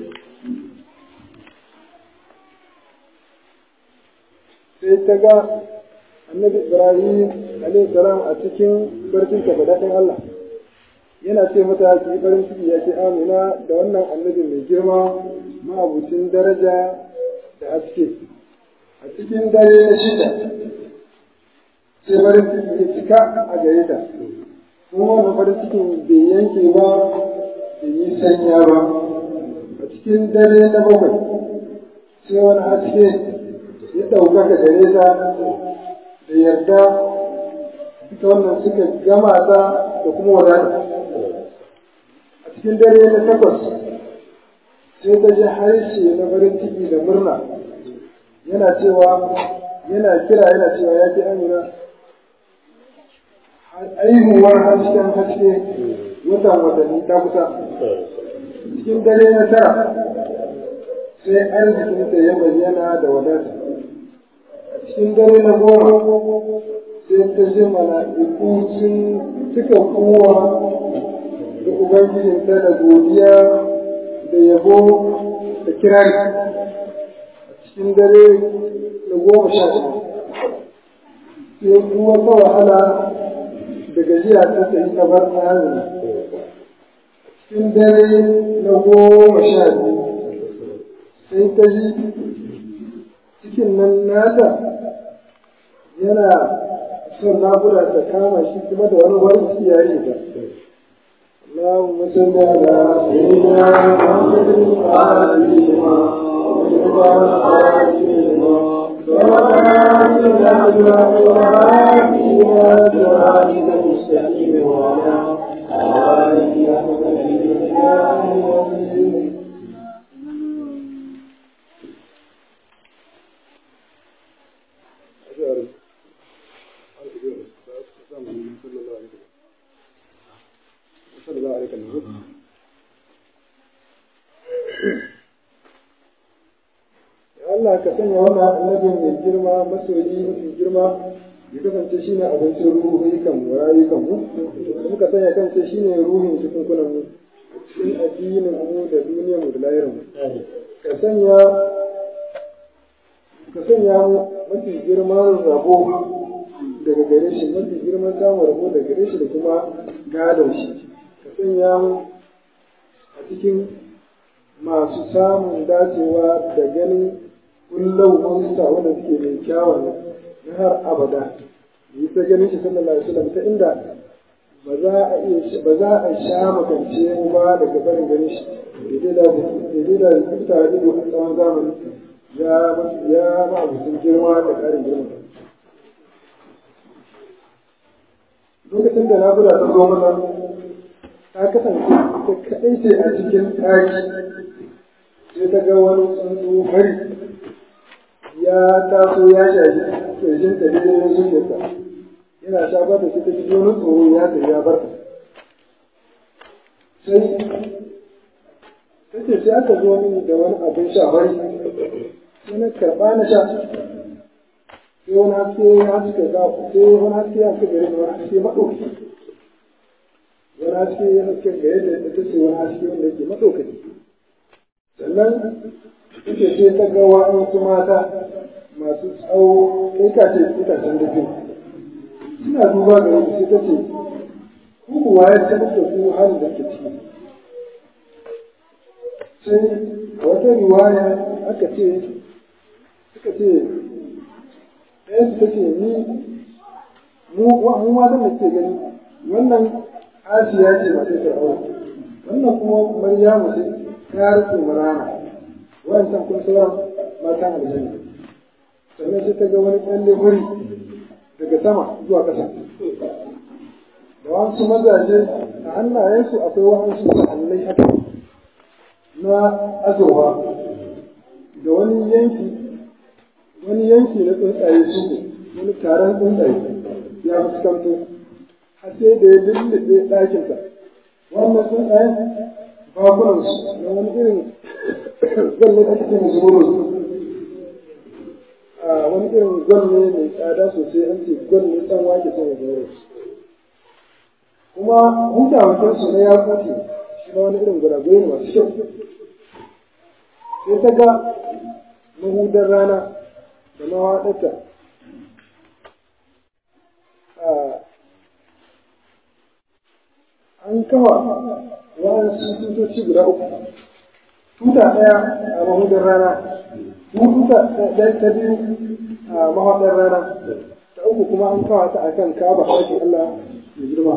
sai ta ga annabi ibrahim alaihi salam a cikin barcin ta daɗin Allah yana ce mata ki farin ciki ya ce amina da wannan annabi mai girma ma'abucin daraja da haske a cikin dare na shida sai farin ciki ya cika a gare ta kuma wannan farin cikin bai yanke ba bai yi sanya ba a cikin dare na bakwai sai wani haske ya ɗaukaka gare ta da yarda duka wannan suka gama ta da kuma wadata a cikin dare na takwas sai ta ji harshe na farin ciki da murna yana cewa yana kira yana cewa ya ke amina aihuwar hasken haske watan watanni ta kusa cikin dare na tara sai arzikinta ya bayyana da wadata a cikin dare na goma sai ta ji mala'iku sun cika kowa da ubangijinta da godiya da yabo da kirari a cikin dare na goma sha sai kuma ta wahala da gajiya ta sayi ta bar tsarin cikin dare na goma sha biyu sai ta ji cikin nan nata yana son naƙuda ta kama shi kuma da wani wani ciki ya yi ta اللهم صل على سيدنا محمد الفاتحة صلى الله عليه وسلم Allah ka sanya wannan annabin mai girma masoyi mafi girma ya kasance shine abincin ruhukan mu rayukan mu muka sanya kansa shine ruhin cikunkunan mu cikin addinin mu da duniyar mu da lahirin mu ka sanya ka sanya mu mafi girman rabo daga gare shi mafi girman samun rabo daga gare shi da kuma gadon shi ka sanya mu a cikin masu samun dacewa da ganin kullum wanda wanda suke mai kyawun na har abada yi ta ganin shi sallallahu alaihi wasallam ta inda ba za a iya ba za a sha makance mu ba daga barin ganin shi daidai da daidai da kuka ido a tsawon zamani ya ya ma abincin girma da karin girma lokacin da na guda ta zo mana ta kasance ta kaɗai ce a cikin ɗaki sai ta ga wani tsuntsu hari ya taso ya shafi ƙirshin ta daidai na zuciyarta yana shafa da shi ta ji wani tsoro ya ta ya bar ta sai ta ce sai aka zo mini da wani abin sha hari sai na karɓa na sha sai wani haske ya haske ga sai wani haske ya haske gare ni wani haske maɗauki wani haske ya haske gare da ta ce wani haske wanda yake maɗaukaki sannan ita ce ta ga wa'ansu mata masu tsawo kai ka ce itacen da suna duba ga yadda sai ta ce ku kuwa ya taɓa da ku halin da ke ciki sai a wata riwaya aka ce suka ce ɗaya su ta ce ni mu mu matan da ke gani wannan asiya ce masu fir'auna wannan kuma maryamu ce ta rike marana wancan kun sauran matan aljanna sannan sai ta ga wani tsalle wuri daga sama zuwa ƙasa da wasu mazaje a hannayensu akwai wasu sa'allai haka na azurwa da wani yanki wani yanki na tsuntsaye su wani taron tsuntsaye ya fuskanto har sai da ya lullube ɗakinsa wannan tsuntsayen bakunansu na wani irin zanne da ake musu buru a wani irin gwanne mai tsada sosai an ce gwanne ɗan wake sai ya buru kuma hutawakin su na ya kuce shi ma wani irin guragure masu kyau sai ta ga mahudar rana da mawaɗarta an kawa wa'ansu tutoci guda uku tuta ɗaya a mahudar rana tuta ɗaya ta biyu a mahaɗar rana ta uku kuma an kawa ta akan kaba haƙi Allah mai girma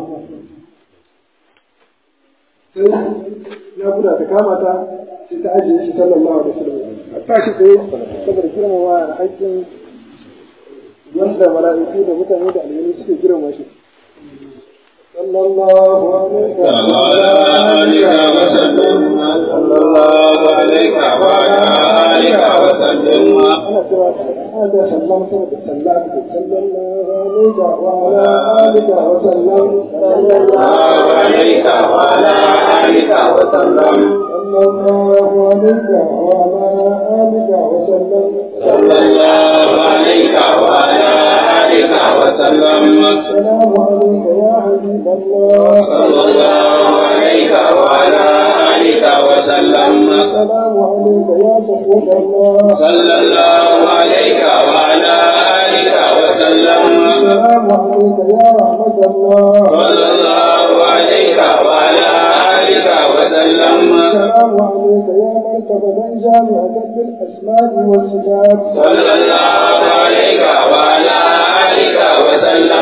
sai ya guda ta kama ta sai ta ajiye shi sallallahu alaihi wasallam a tashi tsaye saboda girmama haƙƙin wanda mala'iku da mutane da aljanu suke girmama shi صلى الله عليك وعلى آلك وسلم صلى الله عليك وعلى آلك وسلم أنا سوى هذا سلم سوى سلم صلى الله عليك وعلى آلك وسلم صلى الله عليك وعلى آلك وسلم صلى الله عليك وعلى آلك وسلم صلى الله عليك وعلى آلك وسلم السلام عليك يا حبيب الله صلى الله عليك وعلى آلك وسلم السلام عليك يا صفوة الله صلى الله عليك وعلى آلك وسلم السلام عليك يا رحمة الله صلى الله عليك وعلى آلك وسلم السلام عليك يا مرتبة جامعة بالأسماء والصفات صلى الله عليك وعلى آلك وسلم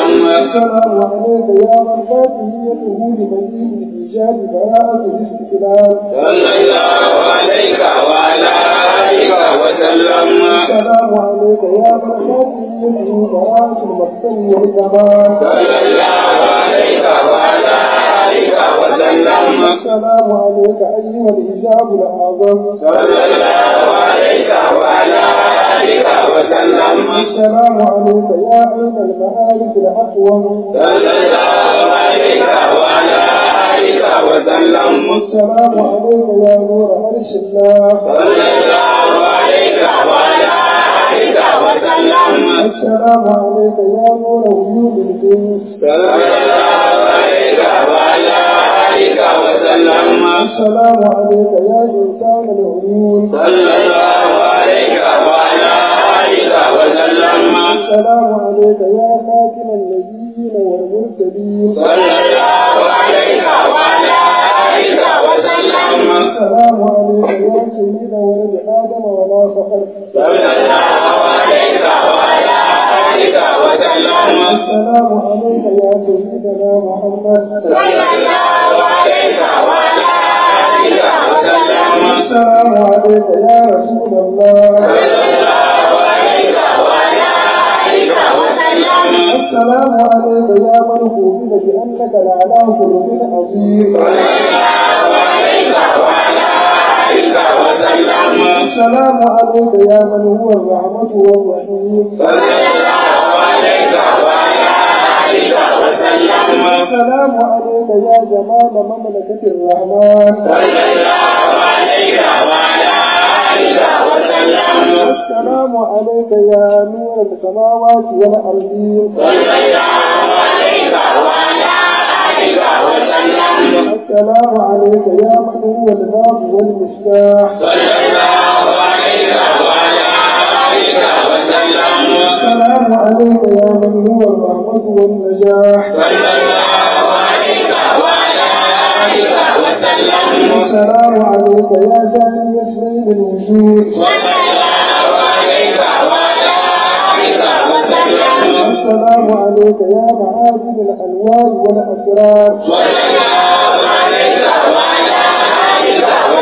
السلام عليك يا من فاتحيته لمزيد الإيجاد براءة الاستقلال صلى الله عليك وعلى آلك وسلم السلام عليك يا من فاتحيته براءة المقتل والكمال صلى الله عليك وعلى آلك وسلم السلام عليك أيها الحجاب الأعظم صلى الله عليك وعلى آلك وسلم السلام عليك يا عين المعارف الأقوم صلى الله عليك وعلى آلك وسلم السلام عليك يا نور عرش الله صلى الله عليك وعلى آلك وسلم السلام عليك يا نور وجود الجنس صلى الله عليك وعلى آلك وسلم السلام عليك يا إنسان العيون صلى الله عليك وعلى آلك وسلم السلام عليك يا خاتم النبيين والمرسلين صلى الله عليك وعلى آلك وسلم السلام عليك يا سيد ولد آدم ولا فخر صلى الله عليك وعلى آلك وسلم السلام عليك يا سيدنا محمد صلى الله عليك وعلى آلك وسلم السلام عليك يا رسول الله صلى الله عليك وعلى آلك وسلم السلام عليك يا من خوفنا بأنك لعلى خلق عظيم صلى الله عليك وعلى آلك وسلم السلام عليك يا من هو الرحمة والرحيم صلى الله عليك وعلى آلك وسلم السلام عليك يا جمال مملكة الرحمن صلى الله عليك وعلى آلك وسلم السلام عليك يا نور السماوات والأرضين صلى الله عليك وعلى آلك وسلم السلام عليك يا من هو الباب والمفتاح صلى الله عليك وعلى آلك وسلم السلام عليك يا من هو الرحمة والنجاح صلى الله عليك وعلى آلك وسلم السلام عليك يا ثاني اسمين الوجود صلى الله عليك وعلى آلك وسلم السلام عليك يا معادن الألوان والأسرار صلى الله عليك وعلى آلك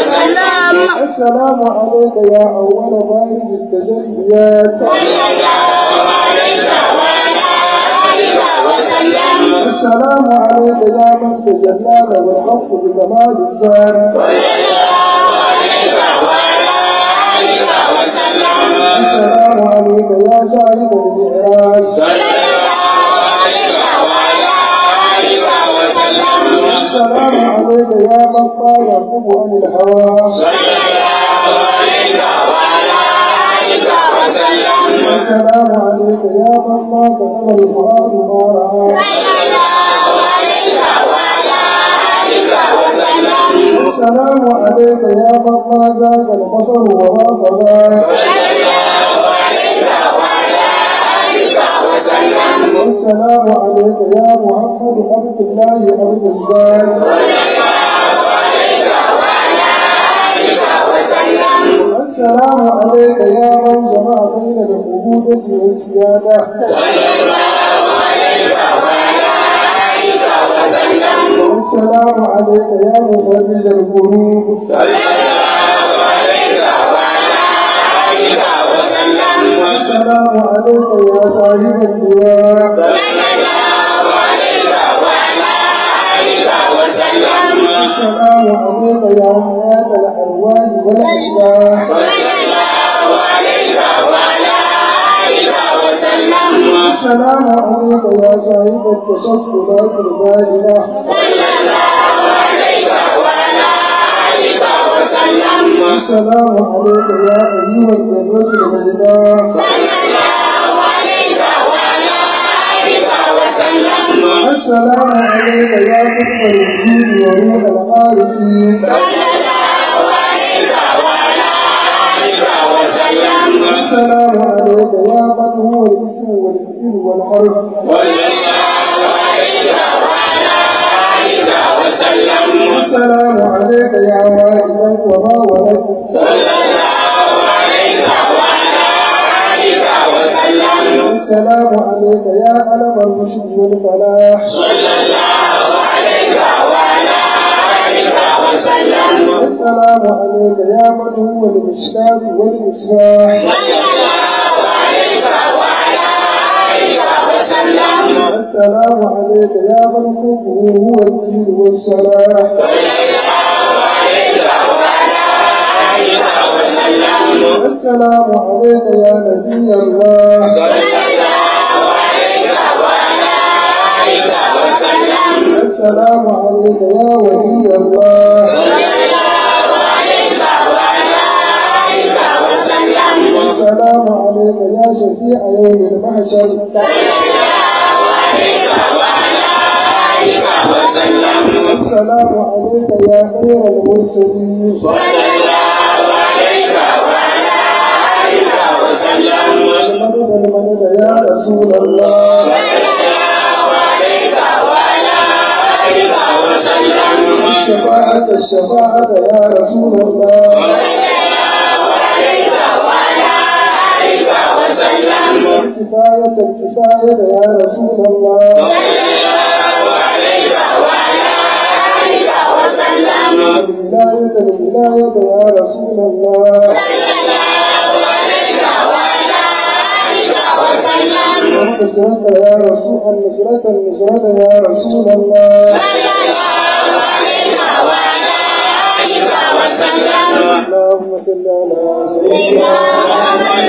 وسلم السلام عليك يا أول بارد التجليات صلى الله عليك وعلى آلك وسلم السلام عليك يا من تجلى له الحق بجمال الذات صلى الله عليك وعلى آلك وسلم السلام عليك يا صاحب المعراج صلى الله عليك وعلى آلك وسلم السلام عليك يا من قال يرقب عن الهوى صلى الله عليك وعلى آلك وسلم السلام عليك يا من ما كتب القرآن ما رأى صلى الله عليك وعلى آلك وسلم السلام عليك يا من ما زاد البصر وما طغى صلى الله عليك وعلى آلك وسلم السلام عليك يا محمد عبد الله عبد الله صلى الله عليك وعلى آلك وسلم السلام عليك يا من جمع بين العبودة والسيادة صلى الله عليك وعلى آلك وسلم السلام عليك يا مفرج القلوب صلى الله عليك وعلى آلك وسلم السلام عليك يا صاحب اللواء صلى الله عليك وعلى آلك وسلم السلام عليك يا حياة الأرواح والأشباح صلى الله عليك وعلى آلك وسلم السلام عليك يا صاحب التشكلات الباهرة صلى الله عليك وعلى آلك وسلم السلام عليك يا أيها الجنة البيضاء صلى الله عليك وعلى آلك وسلم السلام عليك يا قطب الوجود وروح العارفين صلى الله عليك وعلى آلك وسلم السلام عليك يا من هو الاسم والفعل والحرف صلى الله عليك وعلى آلك وسلم السلام عليك يا والدا وما ولد صلى الله عليك وعلى آلك وسلم السلام عليك يا علم الرشد والفلاح يا من هو المشكاة والمصباح السلام عليك يا من حبه هو الدين والصلاح السلام عليك يا نبي الله السلام عليك يا ولي الله السلام عليك يا شفيع يوم المحشر السلام عليك يا خير المرسلين المدد المدد يا رسول الله الشفاعة الشفاعة يا رسول الله الكفاية الكفاية يا رسول الله الولاية الولاية يا رسول الله النصرة يا رسول النصرة النصرة يا رسول الله اللهم صل على سيدنا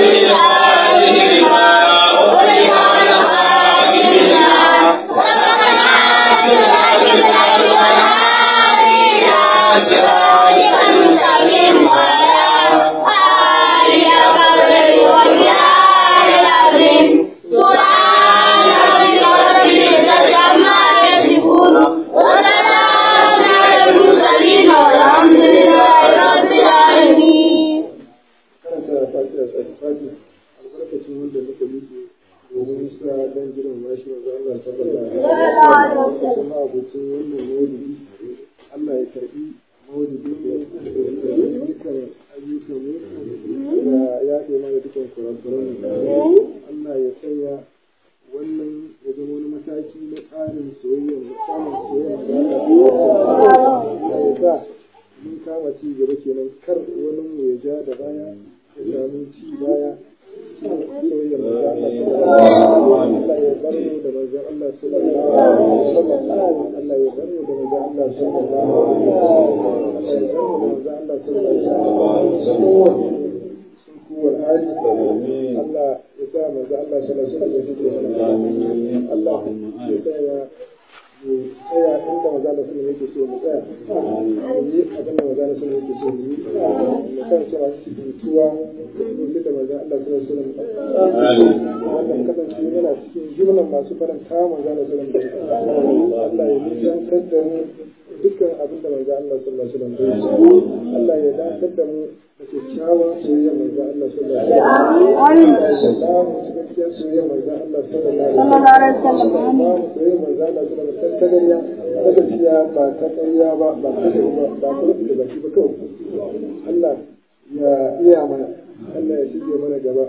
karanta fatiha satisfati albarkacin wanda muka nufi domin sa dan jiran mashi maza Allah sallallahu alaihi wasallam kuma abucin wannan maulidi Allah ya karbi maulidi da ya karbi dukkan ayyukan mu da ya kai mana dukkan kurakuran mu Allah ya sanya wannan ya zama wani mataki na ƙarin soyayya da samun soyayya da Allah ya sa mun kama ci gaba kenan kar wani mu ya ja da baya ya samu ci baya cikin soyayyar manzon Allah ya bar mu da manzon Allah sallallahu alaihi wasallam Allah ya bar mu da manzon Allah sallallahu alaihi wasallam Allah ya bar mu da manzon Allah sallallahu alaihi wasallam sun kuwar hali Allah ya sa manzon Allah sallallahu alaihi wasallam ya fice mana Allah ya sa ya mu tsaya inda maza da sun yake so mu tsaya mu yi abin da maza da sun yake so mu yi mu kan cewa cikin tuwa lokacin da maza Allah sallallahu alaihi wasallam wannan kasance yana cikin jumlan masu faranta maza da sallallahu alaihi wasallam Allah ya nisantar da mu dukkan abin da manzo Allah sallallahu alaihi wasallam bai so Allah ya dakatar da mu da kyakkyawan soyayya manzo Allah sallallahu alaihi wasallam Allah ya ba mu cikakkiyar soyayya manzo Allah sallallahu alaihi wasallam ba mu soyayya manzo Allah sallallahu alaihi wasallam ta gariya ta gaskiya ba ta ƙarya ba ba ta da ba ba ta da baki ba kawai Allah ya iya mana Allah ya shige mana gaba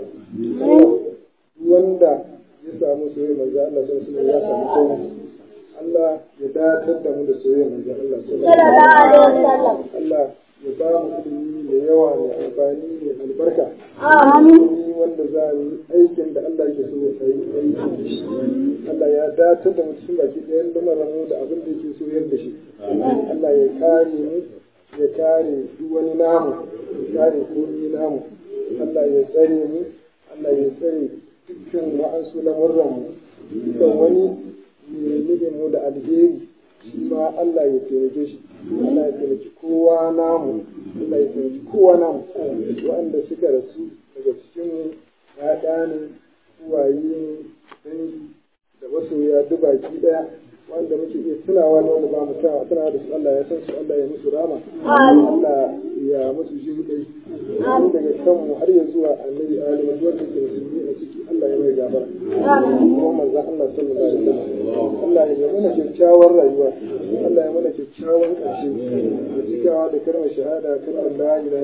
wanda ya samu soyayya manzo Allah sallallahu alaihi wasallam ya samu komai Allah ya dakatar da mu da soyayya manzo Allah sallallahu alaihi wasallam Allah ya ba mu ilimi mai yawa mai amfani mai albarka ilimi wanda za mu yi aikin da Allah ke so ya yi aiki Allah ya dakatar da mu cikin baki ɗayan lamarin mu da abin da yake so yadda shi Allah ya kare mu ya kare duk wani namu ya kare komai namu Allah ya tsare mu Allah ya tsare dukkan wa'ansu lamurran mu dukkan wani mai nufin mu da alheri shi ma Allah ya taimake shi Allah ya taimaki kowa namu Allah ya taimaki kowa namu waɗanda suka rasu daga cikin mu ya ne uwaye ne dangi da masoya duk baki ɗaya wanda muke iya tunawa da wanda ba mu tunawa tunawa da su Allah ya san su Allah ya musu rama Allah ya musu jin kai tun daga kanmu har ya zuwa annabi Ali wanda ke musulmi a ciki Allah ya mai gabara kuma manzon Allah sallallahu alaihi wasallam Allah ya mana kyakkyawar rayuwa Allah ya mana kyakkyawan ƙarshe da cikawa da kalmar shahada kalmar la ilaha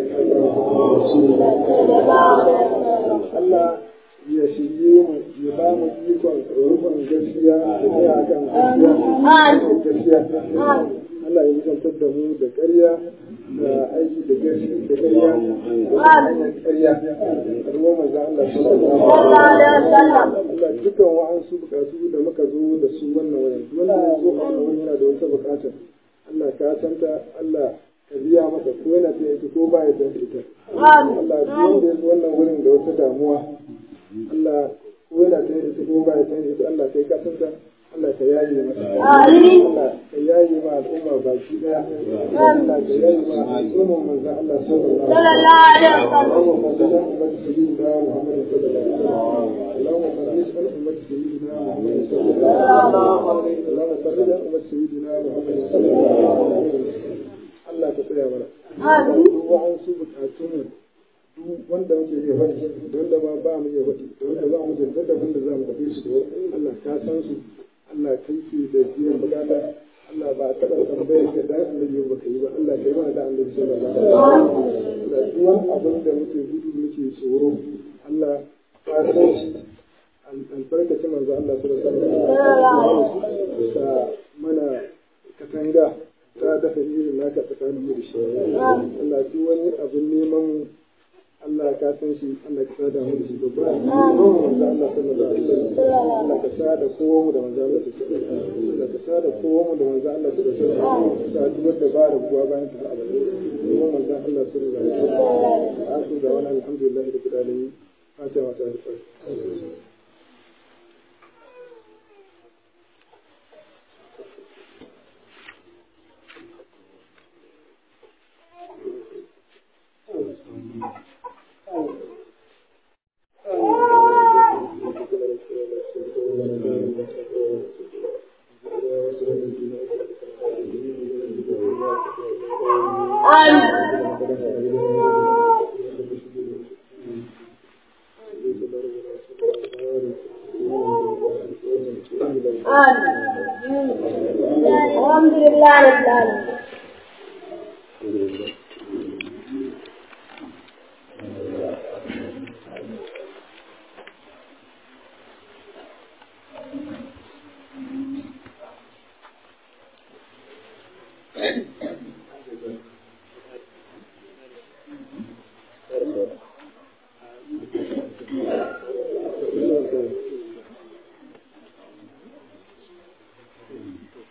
illallah Allah ya shirye mu ya ba mu ikon rufin gaskiya da tsaya kan gaskiya gaskiya Allah ya nisantar da mu da ƙarya da aiki da gashi da gariya da hanyar ƙarya a ruwan manzo Allah sallallahu alaihi wasallam Allah dukkan wa'ansu bukatu da muka zo da su wannan wayan wanda ya zo a wannan wurin yana da wata bukata Allah ka santa Allah ka biya masa ko yana ta ita ko ba ya ta ita Allah duk wanda ya zo wannan wurin da wata damuwa Allah ko yana ta ita ko ba ya ta ita Allah kai ka santa Allah ka yaye masa Allah ka yaye ma al'umma baki daya Allah ka yaye ma al'umma manzo Allah sallallahu alaihi wasallam اللهم صل على أمة سيدنا محمد صلى الله عليه وسلم اللهم صل على أمة سيدنا محمد صلى الله عليه وسلم اللهم صل على أمة سيدنا محمد صلى الله عليه وسلم Allah ka tsaya mana duk wa'ansu bukatunmu duk wanda muke iya faɗi da wanda ma ba mu iya faɗi da wanda ba mu da daddafin da za mu faɗi su da Allah ka san su Allah kai ke da biyan bukata Allah ba taɓa tambayar ka dan annabi ba ka yi ba Allah kai mana da annabi sallallahu alaihi wasallam Allah duk wani abin da muke gudu muke tsoro Allah ka san shi albarkacin manzo Allah sallallahu alaihi wasallam ka mana katanga ta dafa irin naka tsakanin da shi Allah duk wani abin neman mu Allah ka san shi Allah ka sada mu da shi babba manzo Allah sallallahu alaihi wasallam Allah ka sada kowa mu da manzo Allah sallallahu alaihi wasallam Allah ka sada kowa mu da manzo Allah sallallahu alaihi wasallam sa duk wanda ba da kuwa bayan ta abada kuma manzo Allah sallallahu alaihi wasallam asu da wannan alhamdulillah da kudalin fatiha wa ta'ala الحمد لله رب العالمين